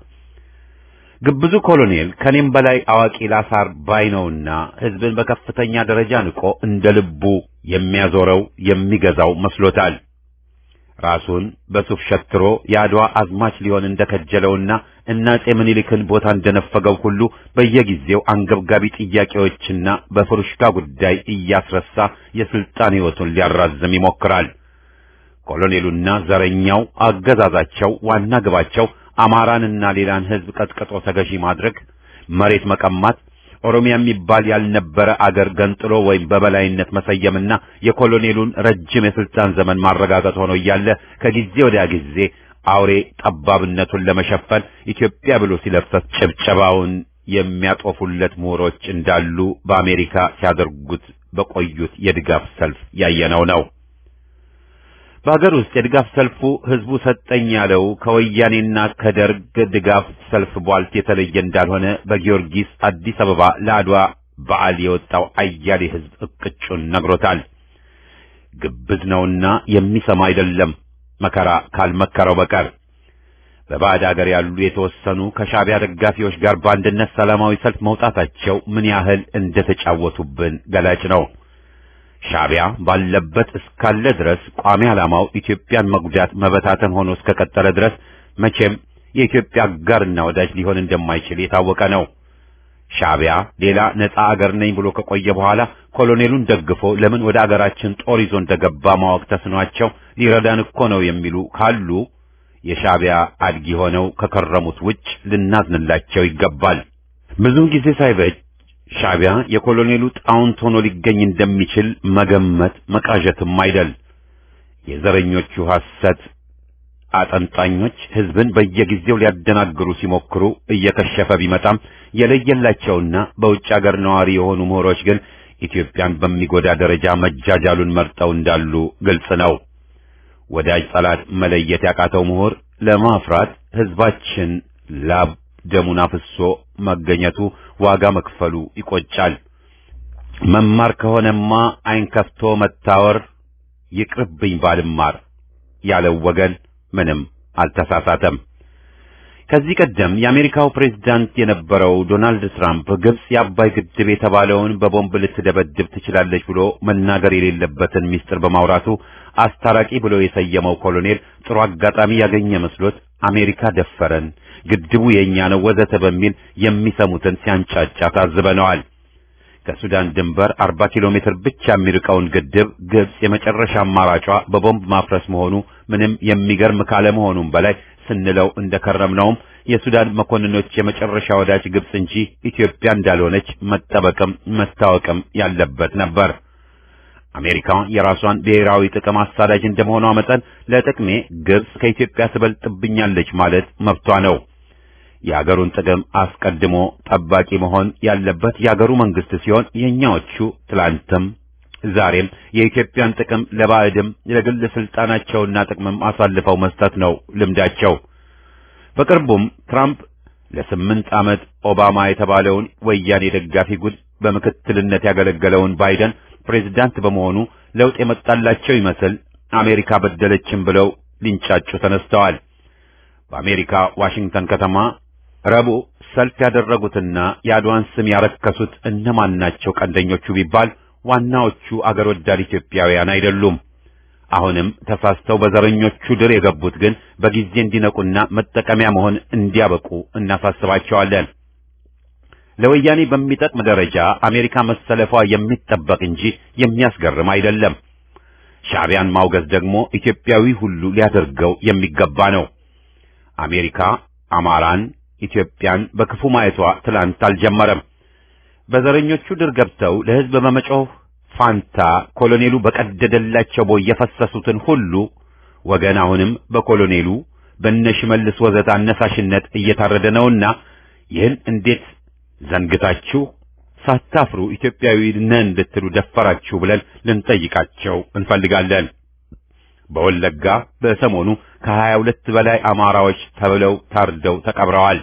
ግብዙ ኮሎኔል ከኔም በላይ አዋቂ ላሳር ባይ ነውና ሕዝብን በከፍተኛ ደረጃ ንቆ እንደ ልቡ የሚያዞረው የሚገዛው መስሎታል። ራሱን በሱፍ ሸትሮ የአድዋ አዝማች ሊሆን እንደከጀለውና እና አፄ ምኒልክን ቦታ እንደነፈገው ሁሉ በየጊዜው አንገብጋቢ ጥያቄዎችና በፍሩሽካ ጉዳይ እያስረሳ የስልጣን ሕይወቱን ሊያራዝም ይሞክራል። ኮሎኔሉና ዘረኛው አገዛዛቸው ዋና ግባቸው አማራንና ሌላን ሕዝብ ቀጥቅጦ ተገዢ ማድረግ፣ መሬት መቀማት፣ ኦሮሚያ የሚባል ያልነበረ አገር ገንጥሎ ወይም በበላይነት መሰየምና የኮሎኔሉን ረጅም የስልጣን ዘመን ማረጋገጥ ሆኖ እያለ ከጊዜ ወዲያ ጊዜ አውሬ ጠባብነቱን ለመሸፈን ኢትዮጵያ ብሎ ሲለፍሰት ጭብጨባውን የሚያጦፉለት ምሁሮች እንዳሉ በአሜሪካ ሲያደርጉት በቆዩት የድጋፍ ሰልፍ ያየነው ነው። በሀገር ውስጥ የድጋፍ ሰልፉ ህዝቡ ሰጠኝ ያለው ከወያኔና ከደርግ ድጋፍ ሰልፍ ቧልት የተለየ እንዳልሆነ በጊዮርጊስ አዲስ አበባ ለአድዋ በዓል የወጣው አያሌ ህዝብ እቅጩን ነግሮታል። ግብዝ ነውና የሚሰማ አይደለም መከራ ካልመከረው በቀር። በባዕድ አገር ያሉ የተወሰኑ ከሻዕቢያ ደጋፊዎች ጋር በአንድነት ሰላማዊ ሰልፍ መውጣታቸው ምን ያህል እንደተጫወቱብን ገላጭ ነው። ሻዕቢያ ባለበት እስካለ ድረስ ቋሚ ዓላማው ኢትዮጵያን መጉዳት መበታተን ሆኖ እስከቀጠለ ድረስ መቼም የኢትዮጵያ አጋርና ወዳጅ ሊሆን እንደማይችል የታወቀ ነው። ሻዕቢያ ሌላ ነፃ አገር ነኝ ብሎ ከቆየ በኋላ ኮሎኔሉን ደግፎ ለምን ወደ አገራችን ጦር ይዞ እንደገባ ማወቅ ተስኗቸው ሊረዳን እኮ ነው የሚሉ ካሉ የሻዕቢያ አድጊ ሆነው ከከረሙት ውጭ ልናዝንላቸው ይገባል። ብዙም ጊዜ ሳይበጅ ሻዕቢያ የኮሎኔሉ ጣውንት ሆኖ ሊገኝ እንደሚችል መገመት መቃዠትም አይደል። የዘረኞቹ ሐሰት አጠንጣኞች ሕዝብን በየጊዜው ሊያደናግሩ ሲሞክሩ እየከሸፈ ቢመጣም የለየላቸውና በውጭ አገር ነዋሪ የሆኑ ምሁሮች ግን ኢትዮጵያን በሚጎዳ ደረጃ መጃጃሉን መርጠው እንዳሉ ግልጽ ነው። ወዳጅ ጠላት መለየት ያቃተው ምሁር ለማፍራት ሕዝባችን ላብ ደሙን አፍሶ መገኘቱ ዋጋ መክፈሉ ይቆጫል። መማር ከሆነማ ዓይን ከፍቶ መታወር ይቅርብኝ ባልማር ያለው ወገን ምንም አልተሳሳተም። ከዚህ ቀደም የአሜሪካው ፕሬዝዳንት የነበረው ዶናልድ ትራምፕ ግብጽ የአባይ ግድብ የተባለውን በቦምብ ልትደበድብ ትችላለች ብሎ መናገር የሌለበትን ምስጢር በማውራቱ አስታራቂ ብሎ የሰየመው ኮሎኔል ጥሩ አጋጣሚ ያገኘ መስሎት አሜሪካ ደፈረን፣ ግድቡ የኛ ነው ወዘተ በሚል የሚሰሙትን ሲያንጫጫ ታዝበነዋል። ከሱዳን ድንበር 40 ኪሎ ሜትር ብቻ የሚርቀውን ግድብ ግብጽ የመጨረሻ አማራጯ በቦምብ ማፍረስ መሆኑ ምንም የሚገርም ካለመሆኑም በላይ ስንለው እንደከረምነውም የሱዳን መኮንኖች የመጨረሻ ወዳጅ ግብጽ እንጂ ኢትዮጵያ እንዳልሆነች መጠበቅም መታወቅም ያለበት ነበር። አሜሪካ የራሷን ብሔራዊ ጥቅም አሳዳጅ እንደመሆኗ መጠን ለጥቅሜ ግብጽ ከኢትዮጵያ ትበልጥብኛለች ማለት መብቷ ነው። የአገሩን ጥቅም አስቀድሞ ጠባቂ መሆን ያለበት የአገሩ መንግስት ሲሆን የኛዎቹ ትላንትም ዛሬም የኢትዮጵያን ጥቅም ለባዕድም ለግል ስልጣናቸውና ጥቅምም አሳልፈው መስጠት ነው ልምዳቸው። በቅርቡም ትራምፕ ለስምንት ዓመት ኦባማ የተባለውን ወያኔ ደጋፊ ጉድ በምክትልነት ያገለገለውን ባይደን ፕሬዝዳንት በመሆኑ ለውጥ የመጣላቸው ይመስል አሜሪካ በደለችን ብለው ሊንጫጩ ተነስተዋል። በአሜሪካ ዋሽንግተን ከተማ ረቡዕ ሰልፍ ያደረጉትና የአድዋን ስም ያረከሱት እነማን ናቸው ቀንደኞቹ ቢባል ዋናዎቹ አገር ወዳድ ኢትዮጵያውያን አይደሉም። አሁንም ተሳስተው በዘረኞቹ ድር የገቡት ግን በጊዜ እንዲነቁና መጠቀሚያ መሆን እንዲያበቁ እናሳስባቸዋለን። ለወያኔ በሚጠቅም ደረጃ አሜሪካ መሰለፏ የሚጠበቅ እንጂ የሚያስገርም አይደለም። ሻዕቢያን ማውገዝ ደግሞ ኢትዮጵያዊ ሁሉ ሊያደርገው የሚገባ ነው። አሜሪካ አማራን፣ ኢትዮጵያን በክፉ ማየቷ ትላንት አልጀመረም። በዘረኞቹ ድር ገብተው ለሕዝብ በመጮህ ፋንታ ኮሎኔሉ በቀደደላቸው ቦይ የፈሰሱትን ሁሉ ወገን አሁንም በኮሎኔሉ በነሽመልስ ወዘተ አነሳሽነት እየታረደ ነውና ይህን እንዴት ዘንግታችሁ ሳታፍሩ ኢትዮጵያዊ ነን ልትሉ ደፈራችሁ ብለን ልንጠይቃቸው እንፈልጋለን። በወለጋ በሰሞኑ ከሀያ ሁለት በላይ አማራዎች ተብለው ታርደው ተቀብረዋል።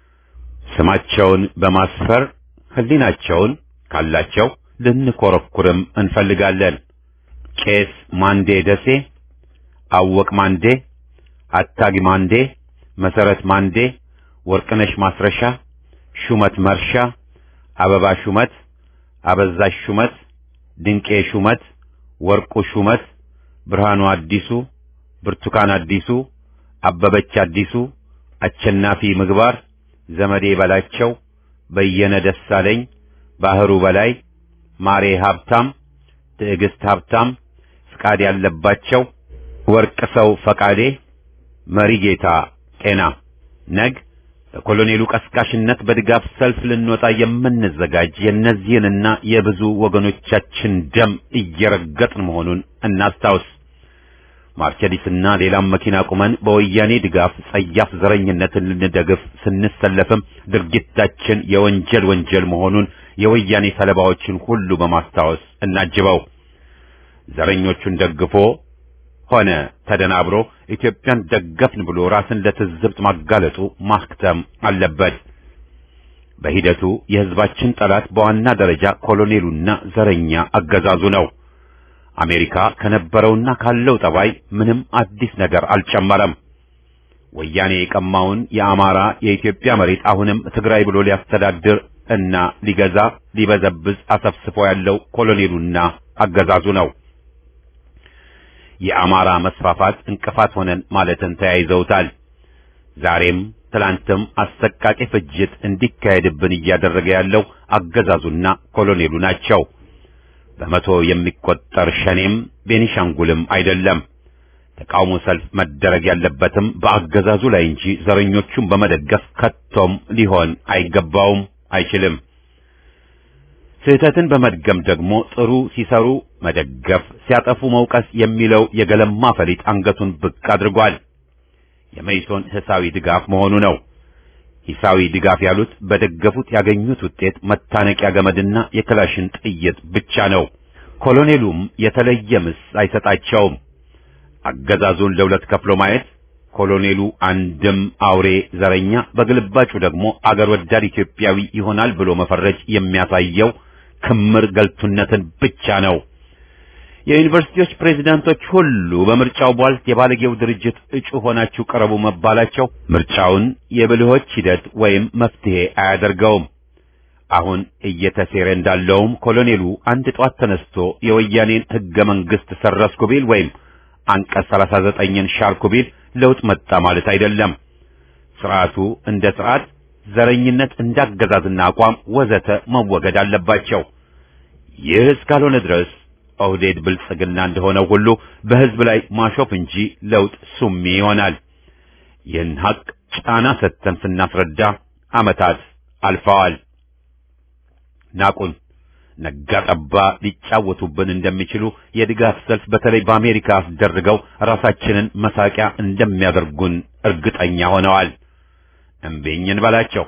ስማቸውን በማስፈር ሕሊናቸውን ካላቸው ልንኮረኩርም እንፈልጋለን። ቄስ ማንዴ ደሴ፣ አወቅ ማንዴ፣ አታጊ ማንዴ፣ መሰረት ማንዴ፣ ወርቅነሽ ማስረሻ፣ ሹመት መርሻ፣ አበባ ሹመት፣ አበዛሽ ሹመት፣ ድንቄ ሹመት፣ ወርቁ ሹመት፣ ብርሃኑ አዲሱ፣ ብርቱካን አዲሱ፣ አበበች አዲሱ፣ አቸናፊ ምግባር፣ ዘመዴ በላቸው፣ በየነ ደሳለኝ፣ ባህሩ በላይ፣ ማሬ ሀብታም፣ ትዕግስት ሀብታም፣ ፍቃድ ያለባቸው፣ ወርቅ ሰው ፈቃዴ፣ መሪ ጌታ ጤና ነግ በኮሎኔሉ ቀስቃሽነት በድጋፍ ሰልፍ ልንወጣ የምንዘጋጅ የእነዚህንና የብዙ ወገኖቻችን ደም እየረገጥን መሆኑን እናስታውስ። ማርቸዲስና ሌላም መኪና ቁመን በወያኔ ድጋፍ ጸያፍ ዘረኝነትን ልንደግፍ ስንሰለፍም ድርጊታችን የወንጀል ወንጀል መሆኑን የወያኔ ሰለባዎችን ሁሉ በማስታወስ እናጅበው። ዘረኞቹን ደግፎ ሆነ ተደናብሮ ኢትዮጵያን ደገፍን ብሎ ራስን ለትዝብት ማጋለጡ ማክተም አለበት። በሂደቱ የሕዝባችን ጠላት በዋና ደረጃ ኮሎኔሉና ዘረኛ አገዛዙ ነው። አሜሪካ ከነበረውና ካለው ጠባይ ምንም አዲስ ነገር አልጨመረም። ወያኔ የቀማውን የአማራ የኢትዮጵያ መሬት አሁንም ትግራይ ብሎ ሊያስተዳድር እና ሊገዛ ሊበዘብዝ አሰፍስፎ ያለው ኮሎኔሉና አገዛዙ ነው። የአማራ መስፋፋት እንቅፋት ሆነን ማለትን ተያይዘውታል። ዛሬም ትላንትም አሰቃቂ ፍጅት እንዲካሄድብን እያደረገ ያለው አገዛዙና ኮሎኔሉ ናቸው። በመቶ የሚቆጠር ሸኔም ቤኒሻንጉልም አይደለም። ተቃውሞ ሰልፍ መደረግ ያለበትም በአገዛዙ ላይ እንጂ ዘረኞቹን በመደገፍ ከቶም ሊሆን አይገባውም፣ አይችልም። ስህተትን በመድገም ደግሞ ጥሩ ሲሰሩ መደገፍ፣ ሲያጠፉ መውቀስ የሚለው የገለማ ፈሊጥ አንገቱን ብቅ አድርጓል። የመይሶን ሂሳዊ ድጋፍ መሆኑ ነው። ሂሳዊ ድጋፍ ያሉት በደገፉት ያገኙት ውጤት መታነቂያ ገመድና የክላሽን ጥይት ብቻ ነው። ኮሎኔሉም የተለየ ምስ አይሰጣቸውም። አገዛዙን ለሁለት ከፍሎ ማየት ኮሎኔሉ አንድም አውሬ ዘረኛ፣ በግልባጩ ደግሞ አገር ወዳድ ኢትዮጵያዊ ይሆናል ብሎ መፈረጅ የሚያሳየው ክምር ገልቱነትን ብቻ ነው። የዩኒቨርሲቲዎች ፕሬዝዳንቶች ሁሉ በምርጫው ቧልት የባለጌው ድርጅት እጩ ሆናችሁ ቀረቡ መባላቸው ምርጫውን የብልሆች ሂደት ወይም መፍትሄ አያደርገውም። አሁን እየተሴረ እንዳለውም ኮሎኔሉ አንድ ጧት ተነስቶ የወያኔን ሕገ መንግሥት ሰረስኩ ቢል ወይም አንቀጽ 39ን ሻርኩ ቢል ለውጥ መጣ ማለት አይደለም። ስርዓቱ እንደ ስርዓት፣ ዘረኝነት እንዳገዛዝና አቋም ወዘተ መወገድ አለባቸው። ይህ እስካልሆነ ድረስ ኦህዴድ ብልጽግና እንደሆነው ሁሉ በሕዝብ ላይ ማሾፍ እንጂ ለውጥ ሱሚ ይሆናል። ይህን ሐቅ ጫና ሰጥተን ስናስረዳ ዓመታት አልፈዋል። ናቁን። ነጋ ጠባ ሊጫወቱብን እንደሚችሉ የድጋፍ ሰልፍ በተለይ በአሜሪካ አስደርገው ራሳችንን መሳቂያ እንደሚያደርጉን እርግጠኛ ሆነዋል። እምቢኝን በላቸው።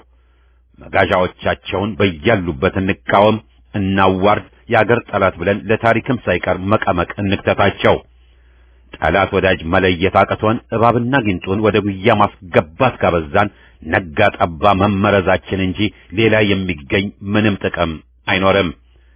መጋዣዎቻቸውን በያሉበት እንቃወም፣ እናዋርድ፣ የአገር ጠላት ብለን ለታሪክም ሳይቀር መቀመቅ እንክተታቸው። ጠላት ወዳጅ መለየት አቅቶን እባብና ጊንጡን ወደ ጉያ ማስገባት ካበዛን ነጋ ጠባ መመረዛችን እንጂ ሌላ የሚገኝ ምንም ጥቅም አይኖርም።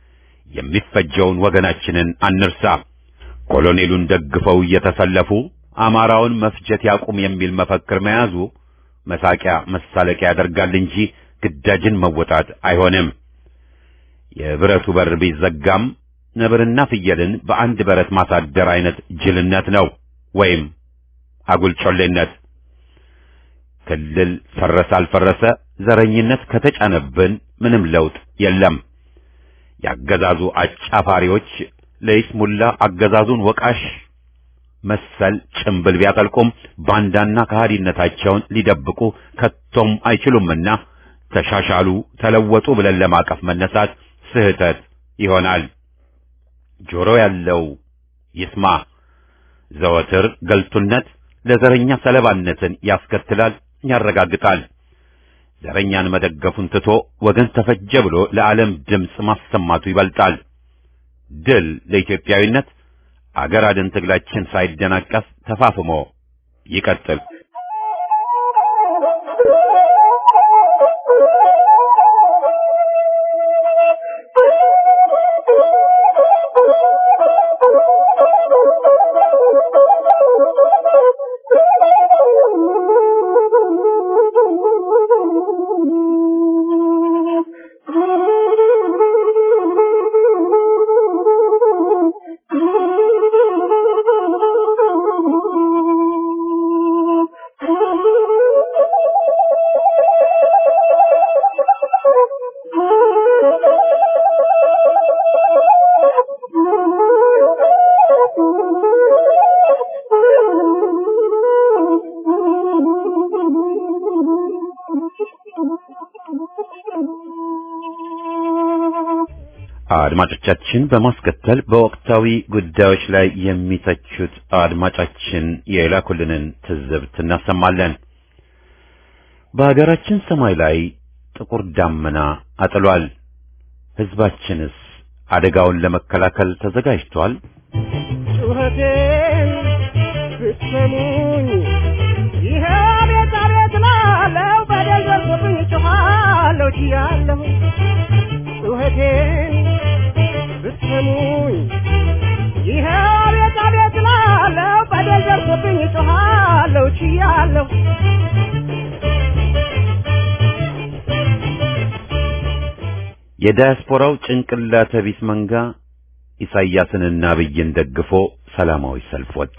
የሚፈጀውን ወገናችንን አንርሳ። ኮሎኔሉን ደግፈው እየተሰለፉ አማራውን መፍጀት ያቁም የሚል መፈክር መያዙ መሳቂያ መሳለቂያ ያደርጋል እንጂ ግዳጅን መወጣት አይሆንም። የብረቱ በር ቢዘጋም ነብርና ፍየልን በአንድ በረት ማሳደር አይነት ጅልነት ነው ወይም አጉል ጮሌነት። ክልል ፈረሰ አልፈረሰ ዘረኝነት ከተጫነብን ምንም ለውጥ የለም። ያገዛዙ አጫፋሪዎች ለይስሙላ አገዛዙን ወቃሽ መሰል ጭምብል ቢያጠልቁም ባንዳና ከሃዲነታቸውን ሊደብቁ ከቶም አይችሉምና ተሻሻሉ፣ ተለወጡ ብለን ለማቀፍ መነሳት ስህተት ይሆናል። ጆሮ ያለው ይስማ። ዘወትር ገልቱነት ለዘረኛ ሰለባነትን ያስከትላል፣ ያረጋግጣል። ዘረኛን መደገፉን ትቶ ወገን ተፈጀ ብሎ ለዓለም ድምፅ ማሰማቱ ይበልጣል። ድል ለኢትዮጵያዊነት። አገር አድን ትግላችን ሳይደናቀፍ ተፋፍሞ ይቀጥል። አድማጮቻችን በማስከተል በወቅታዊ ጉዳዮች ላይ የሚተቹት አድማጫችን የላኩልንን ትዝብት እናሰማለን። በሀገራችን ሰማይ ላይ ጥቁር ዳመና አጥሏል። ሕዝባችንስ አደጋውን ለመከላከል ተዘጋጅቷል? ጩኸቴን ብትሰሙኝ ይሄ ቤት አቤት ላለው በደል ደርሶብኝ ጮኻለሁ ችያለሁ ጩኸቴን ብትሰሙኝ ይሄ ቤት አቤት ላለው በደል ደርሶብኝ ጮኻለሁ ችያለሁ የዳያስፖራው ጭንቅላተ ቢስ መንጋ ኢሳይያስንና አብይን ደግፎ ሰላማዊ ሰልፍ ወጣ።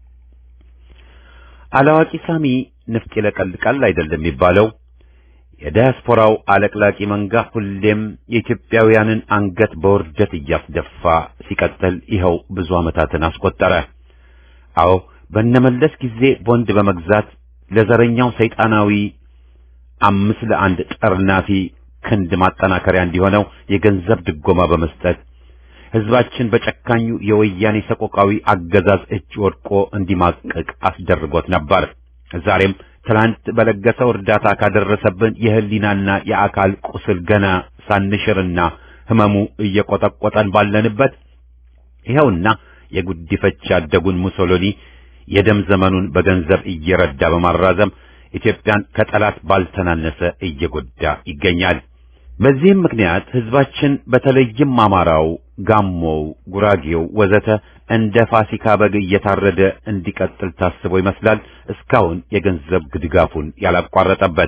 አላዋቂ ሳሚ ንፍጥ ይለቀልቃል አይደለም የሚባለው። የዳያስፖራው አለቅላቂ መንጋ ሁሌም የኢትዮጵያውያንን አንገት በውርደት እያስደፋ ሲቀጥል ይኸው ብዙ ዓመታትን አስቆጠረ። አዎ በነመለስ ጊዜ ቦንድ በመግዛት ለዘረኛው ሰይጣናዊ አምስት ለአንድ ጠርናፊ ክንድ ማጠናከሪያ እንዲሆነው የገንዘብ ድጎማ በመስጠት ሕዝባችን በጨካኙ የወያኔ ሰቆቃዊ አገዛዝ እጅ ወድቆ እንዲማቅቅ አስደርጎት ነበር። ዛሬም ትላንት በለገሰው እርዳታ ካደረሰብን የህሊናና የአካል ቁስል ገና ሳንሽርና ህመሙ እየቆጠቆጠን ባለንበት ይኸውና የጉዲፈቻ ያደጉን ሙሶሎኒ የደም ዘመኑን በገንዘብ እየረዳ በማራዘም ኢትዮጵያን ከጠላት ባልተናነሰ እየጎዳ ይገኛል። በዚህም ምክንያት ህዝባችን በተለይም አማራው፣ ጋሞው፣ ጉራጌው ወዘተ እንደ ፋሲካ በግ እየታረደ እንዲቀጥል ታስቦ ይመስላል እስካሁን የገንዘብ ድጋፉን ያላቋረጠበት።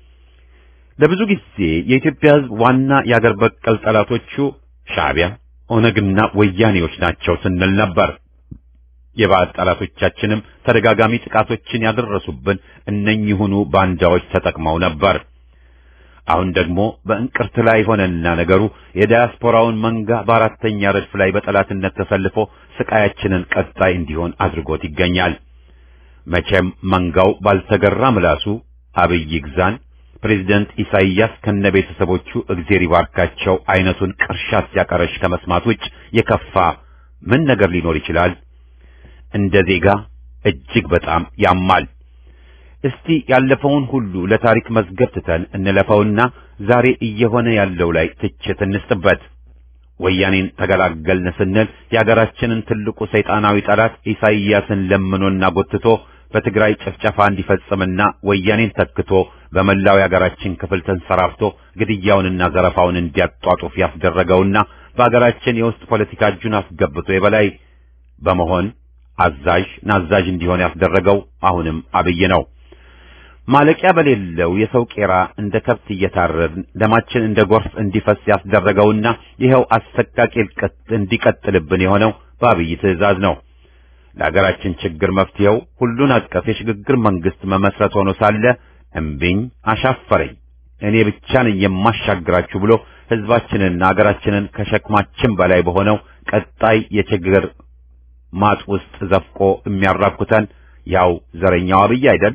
ለብዙ ጊዜ የኢትዮጵያ ህዝብ ዋና የአገር በቀል ጠላቶቹ ሻዕቢያ፣ ኦነግና ወያኔዎች ናቸው ስንል ነበር። የባዕድ ጠላቶቻችንም ተደጋጋሚ ጥቃቶችን ያደረሱብን እነኚሁኑ ባንዳዎች ተጠቅመው ነበር። አሁን ደግሞ በእንቅርት ላይ ሆነና ነገሩ የዳያስፖራውን መንጋ በአራተኛ ረድፍ ላይ በጠላትነት ተሰልፎ ስቃያችንን ቀጣይ እንዲሆን አድርጎት ይገኛል። መቼም መንጋው ባልተገራ ምላሱ አብይ ይግዛን፣ ፕሬዝደንት ኢሳይያስ ከነ ቤተሰቦቹ እግዜር ይባርካቸው አይነቱን ቅርሻት ሲያቀረሽ ከመስማት ውጭ የከፋ ምን ነገር ሊኖር ይችላል? እንደ ዜጋ እጅግ በጣም ያማል። እስቲ ያለፈውን ሁሉ ለታሪክ መዝገብ ትተን እንለፈውና ዛሬ እየሆነ ያለው ላይ ትችት እንስጥበት። ወያኔን ተገላገልን ስንል የአገራችንን ትልቁ ሰይጣናዊ ጠላት ኢሳይያስን ለምኖና ጎትቶ በትግራይ ጭፍጨፋ እንዲፈጽምና ወያኔን ተክቶ በመላው የአገራችን ክፍል ተንሰራፍቶ ግድያውንና ዘረፋውን እንዲያጧጡፍ ያስደረገውና በአገራችን የውስጥ ፖለቲካ እጁን አስገብቶ የበላይ በመሆን አዛዥ ናዛዥ እንዲሆን ያስደረገው አሁንም አብይ ነው። ማለቂያ በሌለው የሰው ቄራ እንደ ከብት እየታረድን ደማችን እንደ ጎርፍ እንዲፈስ ያስደረገውና ይኸው አሰቃቂ እልቀት እንዲቀጥልብን የሆነው በአብይ ትዕዛዝ ነው። ለሀገራችን ችግር መፍትሄው ሁሉን አቀፍ የሽግግር መንግስት መመስረት ሆኖ ሳለ እምቢኝ አሻፈረኝ እኔ ብቻ ነኝ የማሻግራችሁ ብሎ ህዝባችንና ሀገራችንን ከሸክማችን በላይ በሆነው ቀጣይ የችግር ማጥ ውስጥ ዘፍቆ የሚያራኩተን ያው ዘረኛው አብይ አይደል?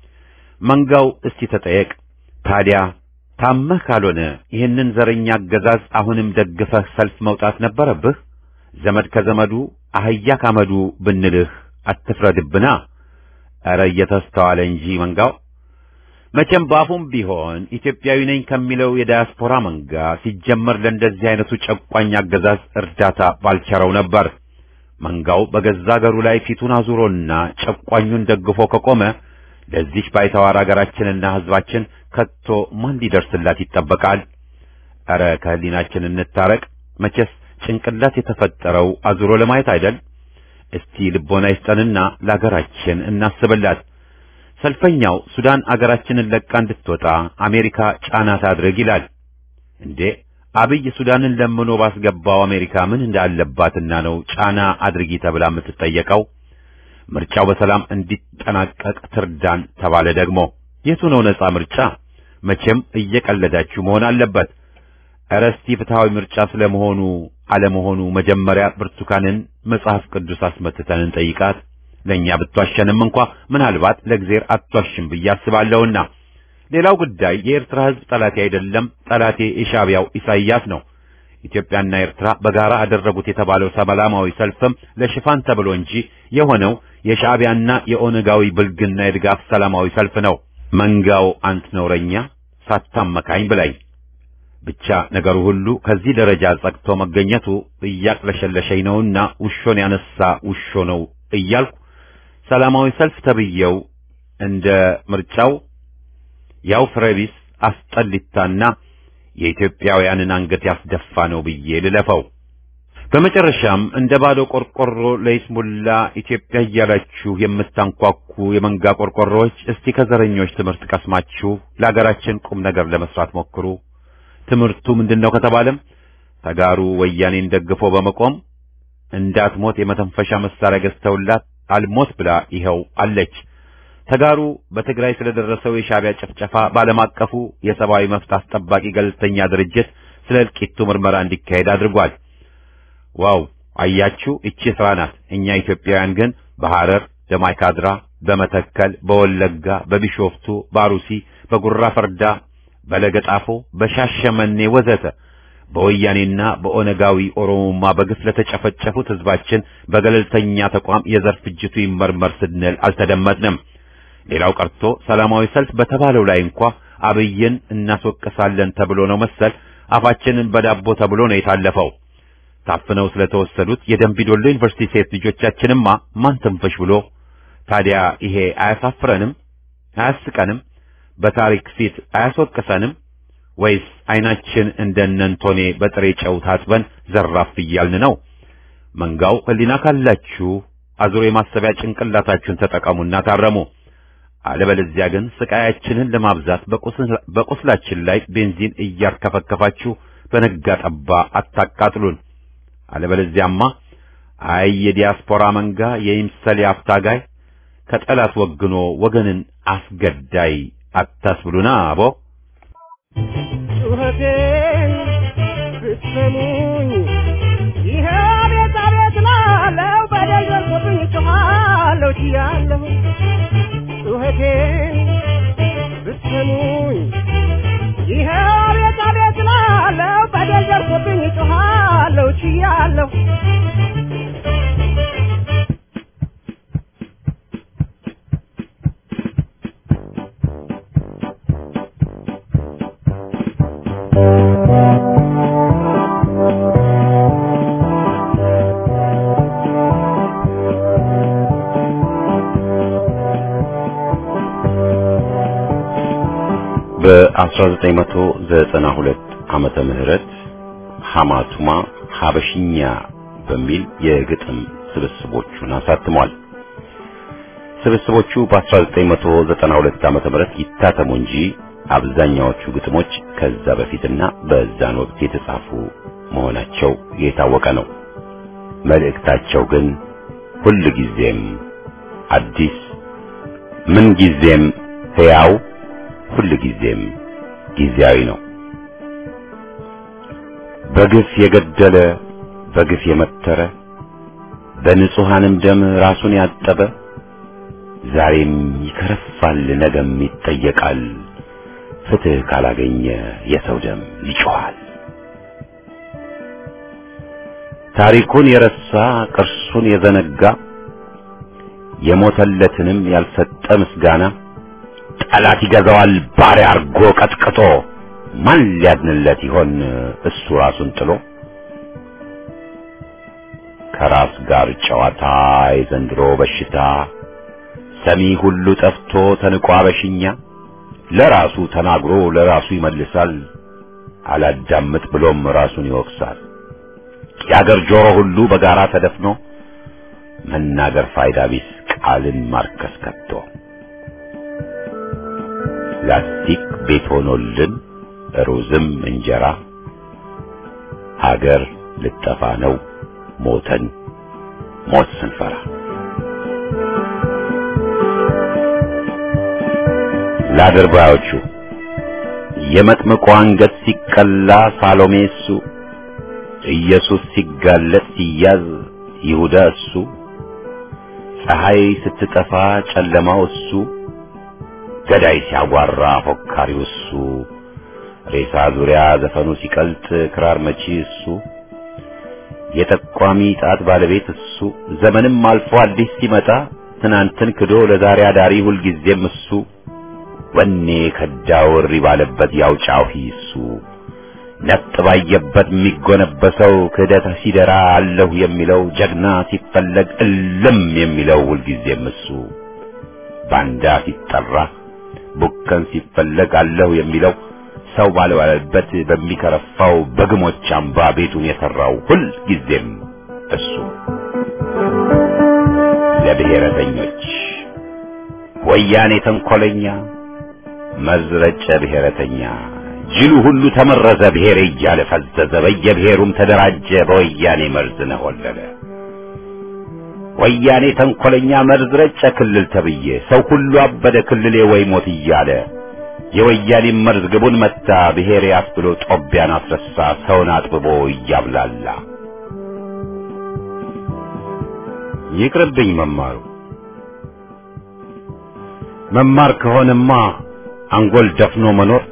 መንጋው እስቲ ተጠየቅ። ታዲያ ታመህ ካልሆነ ይህንን ዘረኛ አገዛዝ አሁንም ደግፈህ ሰልፍ መውጣት ነበረብህ። ዘመድ ከዘመዱ አህያ ካመዱ ብንልህ አትፍረድብና። ኧረ እየተስተዋለ እንጂ መንጋው መቼም ባፉም ቢሆን ኢትዮጵያዊ ነኝ ከሚለው የዳያስፖራ መንጋ ሲጀመር ለእንደዚህ አይነቱ ጨቋኝ አገዛዝ እርዳታ ባልቸረው ነበር። መንጋው በገዛ አገሩ ላይ ፊቱን አዙሮና ጨቋኙን ደግፎ ከቆመ ለዚች ባይተዋር አገራችንና ህዝባችን ከቶ ማን ሊደርስላት ይጠበቃል? ኧረ ከህሊናችን እንታረቅ። መቼስ ጭንቅላት የተፈጠረው አዙሮ ለማየት አይደል? እስቲ ልቦና ይስጠንና ለአገራችን እናስብላት። ሰልፈኛው ሱዳን አገራችንን ለቃ እንድትወጣ አሜሪካ ጫና ታድርግ ይላል። እንዴ አብይ ሱዳንን ለምኖ ባስገባው አሜሪካ ምን እንዳለባትና ነው ጫና አድርጊ ተብላ የምትጠየቀው? ምርጫው በሰላም እንዲጠናቀቅ ትርዳን ተባለ ደግሞ የቱ ነው ነጻ ምርጫ? መቼም እየቀለዳችሁ መሆን አለበት። ኧረ እስቲ ፍትሐዊ ምርጫ ስለመሆኑ አለመሆኑ መጀመሪያ ብርቱካንን መጽሐፍ ቅዱስ አስመትተን እንጠይቃት። ለእኛ ብትዋሸንም እንኳ ምናልባት ለእግዜር አትዋሽም ብዬ አስባለሁና። ሌላው ጉዳይ የኤርትራ ሕዝብ ጠላቴ አይደለም፣ ጠላቴ የሻዕቢያው ኢሳይያስ ነው። ኢትዮጵያና ኤርትራ በጋራ አደረጉት የተባለው ሰላማዊ ሰልፍም ለሽፋን ተብሎ እንጂ የሆነው የሻዕቢያና የኦነጋዊ ብልግና የድጋፍ ሰላማዊ ሰልፍ ነው። መንጋው አንት ነውረኛ ሳታመካኝ ብላኝ። ብቻ ነገሩ ሁሉ ከዚህ ደረጃ ጸቅቶ መገኘቱ እያቅለሸለሸኝ ነውና ውሾን ያነሳ ውሾ ነው እያልኩ ሰላማዊ ሰልፍ ተብየው እንደ ምርጫው ያው ፍሬቢስ አስጠሊታና የኢትዮጵያውያንን አንገት ያስደፋ ነው ብዬ ልለፈው። በመጨረሻም እንደ ባዶ ቆርቆሮ ለይስሙላ ኢትዮጵያ እያላችሁ የምታንኳኩ የመንጋ ቆርቆሮዎች እስቲ ከዘረኞች ትምህርት ቀስማችሁ ለአገራችን ቁም ነገር ለመስራት ሞክሩ። ትምህርቱ ምንድነው ከተባለም ተጋሩ ወያኔን ደግፎ በመቆም እንዳትሞት የመተንፈሻ መሳሪያ ገዝተውላት አልሞት ብላ ይኸው አለች። ተጋሩ በትግራይ ስለደረሰው የሻዕቢያ ጭፍጨፋ በዓለም አቀፉ የሰብአዊ መብት አስጠባቂ ገለልተኛ ድርጅት ስለ እልቂቱ ምርመራ እንዲካሄድ አድርጓል። ዋው አያችሁ፣ እቺ ስራ ናት። እኛ ኢትዮጵያውያን ግን በሐረር፣ በማይካድራ፣ በመተከል፣ በወለጋ፣ በቢሾፍቱ፣ በአሩሲ፣ በጉራ ፈርዳ፣ በለገጣፎ፣ በሻሸመኔ ወዘተ በወያኔና በኦነጋዊ ኦሮሞማ በግፍ ለተጨፈጨፉት ህዝባችን በገለልተኛ ተቋም የዘር ፍጅቱ ይመርመር ስንል አልተደመጥንም። ሌላው ቀርቶ ሰላማዊ ሰልፍ በተባለው ላይ እንኳ አብይን እናስወቅሳለን ተብሎ ነው መሰል አፋችንን በዳቦ ተብሎ ነው የታለፈው። ታፍነው ስለተወሰዱት የደንቢዶሎ ዩኒቨርሲቲ ሴት ልጆቻችንማ ማን ትንፍሽ ብሎ። ታዲያ ይሄ አያሳፍረንም? አያስቀንም? በታሪክ ፊት አያስወቅሰንም? ወይስ አይናችን እንደነንቶኔ በጥሬ ጨው ታጥበን ዘራፍ እያልን ነው? መንጋው ህሊና ካላችሁ አዙሮ የማሰቢያ ጭንቅላታችሁን ተጠቀሙና ታረሙ። አለበለዚያ ግን ስቃያችንን ለማብዛት በቁስላችን ላይ ቤንዚን እያርከፈከፋችሁ በነጋ ጠባ አታቃጥሉን። አለበለዚያማ አይ የዲያስፖራ መንጋ የይምሰል አፍታጋይ ከጠላት ወግኖ ወገንን አስገዳይ አታስብሉና አቦ ጩኸቴን ብትሰሙኝ ይሄ ቤት አቤት ላለው በደል ደርሶብኝ ጮኻለሁ ችያለሁ ጩኸቴን ብትሰሙኝ ይሄ ቤት አቤት ላለው በደል ደርሶብኝ ጮኻለሁ ችያለሁ በ1992 ዓመተ ምህረት ሐማቱማ ሐበሽኛ በሚል የግጥም ስብስቦቹን አሳትሟል። ስብስቦቹ በ1992 ዓመተ ምህረት ይታተሙ እንጂ አብዛኛዎቹ ግጥሞች ከዛ በፊትና በዛን ወቅት የተጻፉ መሆናቸው የታወቀ ነው። መልእክታቸው ግን ሁል ጊዜም አዲስ፣ ምን ጊዜም ሕያው፣ ሁል ጊዜም ጊዜያዊ ነው። በግፍ የገደለ በግፍ የመተረ በንጹሐንም ደም ራሱን ያጠበ ዛሬም ይከረፋል፣ ነገም ይጠየቃል። ፍትሕ ካላገኘ የሰው ደም ይጮኻል። ታሪኩን የረሳ ቅርሱን የዘነጋ የሞተለትንም ያልሰጠ ምስጋና ጠላት ይገዛዋል ባሪያ አርጎ ቀጥቅጦ ማን ሊያድንለት ይሆን እሱ ራሱን ጥሎ ከራስ ጋር ጨዋታ የዘንድሮ በሽታ ሰሚ ሁሉ ጠፍቶ ተንቋ በሽኛ ለራሱ ተናግሮ ለራሱ ይመልሳል አላዳምጥ ብሎም ራሱን ይወቅሳል የአገር ጆሮ ሁሉ በጋራ ተደፍኖ መናገር ፋይዳ ቢስ ቃልን ማርከስ ከቶ ላስቲክ ቤት ሆኖልን ሩዝም እንጀራ ሀገር ልጠፋ ነው ሞተን ሞት ስንፈራ ለአድርባዮቹ የመጥምቁ አንገት ሲቀላ ሳሎሜ እሱ ኢየሱስ ሲጋለጥ ሲያዝ ይሁዳ እሱ ፀሐይ ስትጠፋ ጨለማው እሱ ገዳይ ሲያጓራ ፎካሪው እሱ ሬሳ ዙሪያ ዘፈኑ ሲቀልጥ ክራር መቺ እሱ የጠቋሚ ጣት ባለቤት እሱ ዘመንም አልፎ አዲስ ሲመጣ ትናንትን ክዶ ለዛሬ አዳሪ ሁልጊዜም እሱ ወኔ ከዳው እሪ ባለበት ያው ጫሂ እሱ ነጥ ባየበት የሚጎነበሰው ክህደት ሲደራ አለሁ የሚለው ጀግና ሲፈለግ እልም የሚለው ሁልጊዜም እሱ ባንዳ ሲጠራ ቡከን ሲፈለግ አለሁ የሚለው ሰው ባልባለበት በሚከረፋው በግሞች አምባ ቤቱን የሰራው ሁል ጊዜም እሱ ለብሔረተኞች ወያኔ ተንኮለኛ መዝረጨ ብሔረተኛ ጅሉ ሁሉ ተመረዘ ብሔሬ እያለ ፈዘዘ በየብሔሩም ተደራጀ በወያኔ መርዝ ነሆለለ ወያኔ ተንኮለኛ መርዝ ረጨ ክልል ተብዬ ሰው ሁሉ አበደ ክልሌ ወይ ሞት እያለ የወያኔ መርዝ ግቡን መታ ብሔሬ አስብሎ ጦቢያን አስረሳ ሰውን አጥብቦ እያብላላ ይቅርብኝ መማሩ መማር ከሆነማ አንጎል ደፍኖ መኖር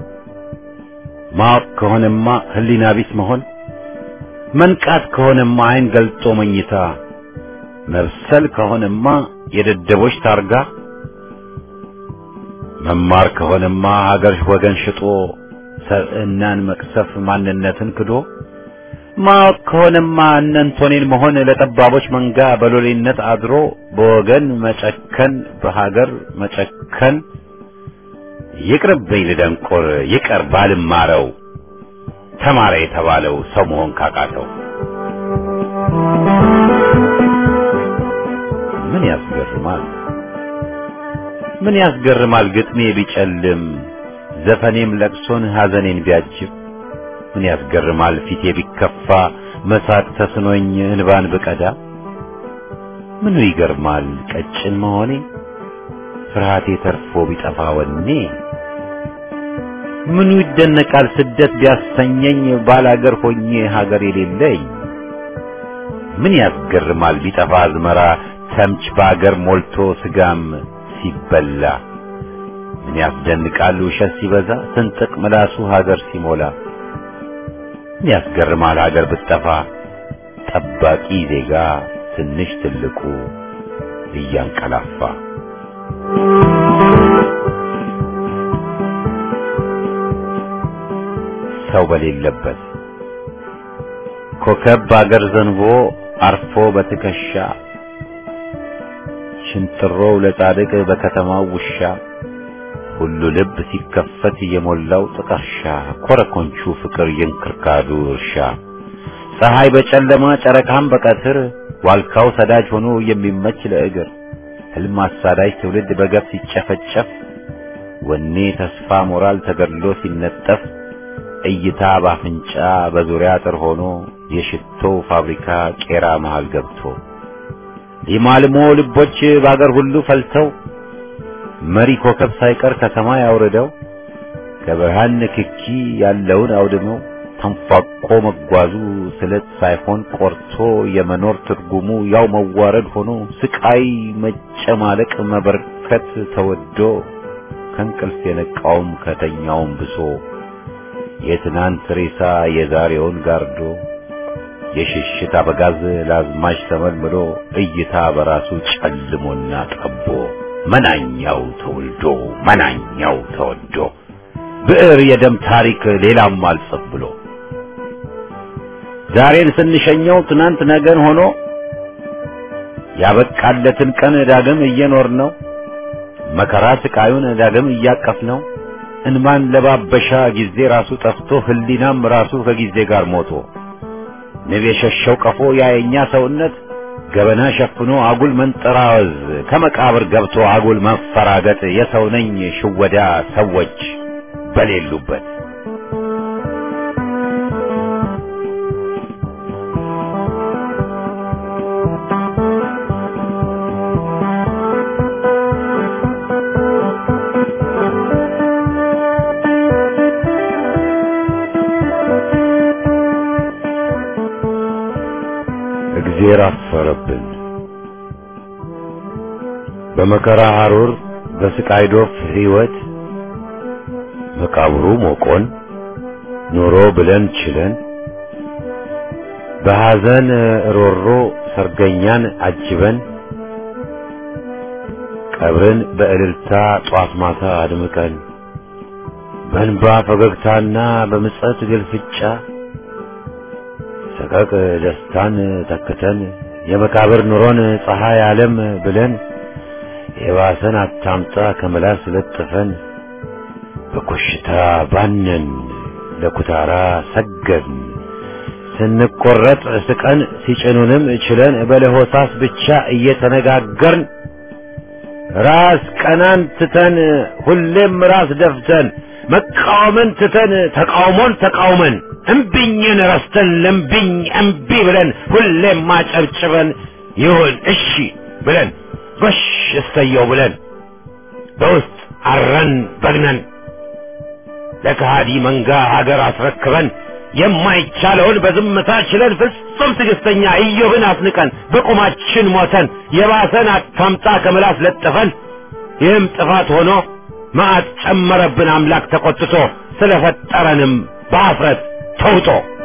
ማወቅ ከሆነማ ህሊና ቢስ መሆን መንቃት ከሆነማ አይን ገልጦ መኝታ መብሰል ከሆነማ የደደቦች ታርጋ መማር ከሆነማ ሀገር ወገን ሽጦ ሰብዕናን መቅሰፍ ማንነትን ክዶ ማወቅ ከሆነማ እነንቶኔን መሆን ለጠባቦች መንጋ በሎሌነት አድሮ በወገን መጨከን በሀገር መጨከን ይቅርብኝ ልደንቆር ይቀር ባልማረው ተማረ የተባለው ሰው መሆን ካቃተው ምን ያስገርማል ምን ያስገርማል ግጥሜ ቢጨልም ዘፈኔም ለቅሶን ሐዘኔን ቢያጅብ ምን ያስገርማል ፊቴ ቢከፋ መሳቅ ተስኖኝ እንባን ብቀዳ ምኑ ይገርማል ቀጭን መሆኔ ፍርሃቴ ተርፎ ቢጠፋ ወኔ ምኑ ይደነቃል ስደት ቢያሰኘኝ ባላገር ሆኜ ሀገር የሌለኝ ምን ያስገርማል ቢጠፋ አዝመራ ተምች በአገር ሞልቶ ስጋም ሲበላ ምን ያስደንቃል ውሸት ሲበዛ ስንጥቅ ምላሱ ሀገር ሲሞላ ምን ያስገርማል ሀገር ብትጠፋ ጠባቂ ዜጋ ትንሽ ትልቁ እያንቀላፋ ሰው በሌለበት ኮከብ በአገር ዘንቦ አርፎ በትከሻ ሽንጥሮው ለጻድቅ በከተማው ውሻ ሁሉ ልብ ሲከፈት የሞላው ጥቀርሻ ኮረኮንቹ ፍቅር የእንክርካዱ እርሻ ፀሐይ በጨለማ ጨረቃም በቀትር ዋልካው ሰዳጅ ሆኖ የሚመች ለእግር ህልም አሳዳጅ ትውልድ በገፍ ሲጨፈጨፍ ወኔ ተስፋ ሞራል ተገድሎ ሲነጠፍ እይታ ባፍንጫ በዙሪያ አጥር ሆኖ የሽቶ ፋብሪካ ቄራ መሃል ገብቶ ሊማልሞ ልቦች በአገር ሁሉ ፈልተው መሪ ኮከብ ሳይቀር ከሰማይ አውርደው ከብርሃን ንክኪ ያለውን አውድመው ተንፏቆ መጓዙ ስለት ሳይሆን ቆርቶ የመኖር ትርጉሙ ያው መዋረድ ሆኖ ስቃይ መጨማለቅ መበርከት ተወዶ ከእንቅልፍ የነቃውም ከተኛውም ብሶ የትናንት ሬሳ የዛሬውን ጋርዶ የሽሽት አበጋዝ ለአዝማች ተመልምሎ እይታ በራሱ ጨልሞና ጠቦ መናኛው ተወልዶ መናኛው ተወዶ ብዕር የደም ታሪክ ሌላም አልጽፍ ብሎ ዛሬን ስንሸኘው ትናንት ነገን ሆኖ ያበቃለትን ቀን ዳግም እየኖር ነው መከራ ስቃዩን ዳግም እያቀፍ ነው እንማን ለባበሻ ጊዜ ራሱ ጠፍቶ ህሊናም ራሱ ከጊዜ ጋር ሞቶ ንብ የሸሸው ቀፎ ያየኛ ሰውነት ገበና ሸፍኖ አጉል መንጠራወዝ ከመቃብር ገብቶ አጉል መፈራገጥ የሰው ነኝ ሽወዳ ሰዎች በሌሉበት እግዜር አፈረብን። በመከራ ሐሩር በስቃይ ዶፍ ሕይወት መቃብሩ ሞቆን ኑሮ ብለን ችለን በሐዘን ሮሮ ሰርገኛን አጅበን ቀብርን በእልልታ ጧት ማታ አድምቀን በእንባ ፈገግታና በምጸት ግልፍጫ ሰቀቅ ደስታን ተክተን የመቃብር ኑሮን ፀሐይ ዓለም ብለን የባሰን አታምጣ ከመላስ ለጥፈን በኮሽታ ባነን ለኩታራ ሰገድን ስንቆረጥ ስቀን ሲጭኑንም ችለን በለሆሳስ ብቻ እየተነጋገርን ራስ ቀናን ትተን ሁሌም ራስ ደፍተን መቃወምን ትተን ተቃውሞን ተቃውመን እምቢኝን ረስተን ለምቢኝ እምቢ ብለን ሁሌም ማጨብጭበን ይሁን እሺ ብለን ጎሽ እሰየው ብለን በውስጥ አረን በግነን ለከሃዲ መንጋ ሀገር አስረክበን የማይቻለውን በዝምታ ችለን ፍጹም ትዕግስተኛ ኢዮብን አስንቀን በቁማችን ሞተን የባሰን አታምጣ ከምላስ ለጥፈን ይህም ጥፋት ሆኖ መዓት ጨመረብን አምላክ ተቆጥቶ ስለፈጠረንም በአፍረት ተውጦ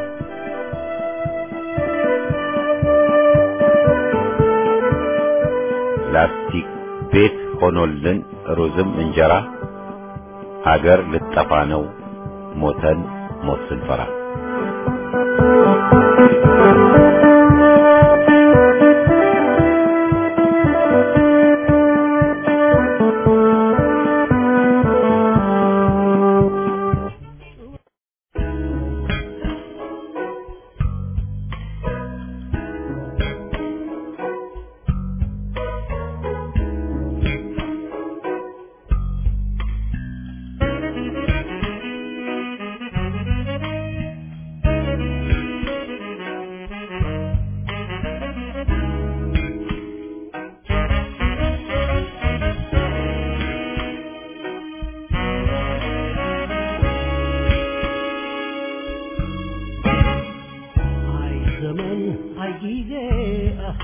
ላስቲክ ቤት ሆኖልን ሩዝም እንጀራ አገር ልጠፋ ነው ሞተን ሞት ስንፈራ አይ ዘመን አይ ጊዜ አሃ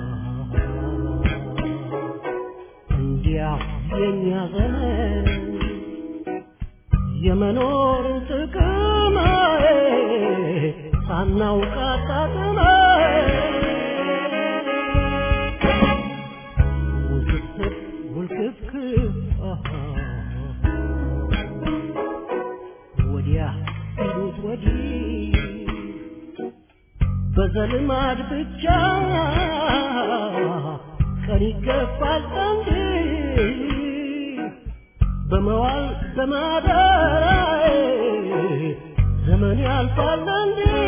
እንዲያው የኛ ዘመን የመኖር ጥቅም ሳናውቅ አጣጥመን ውስብስብ ውልክፍክፍ አሃ ወዲያ ሲሉት ወዲህ በዘልማድ ብቻ ቀን ይገፋል እንጂ በመዋል በማደር ዘመን ያልፋል እንጂ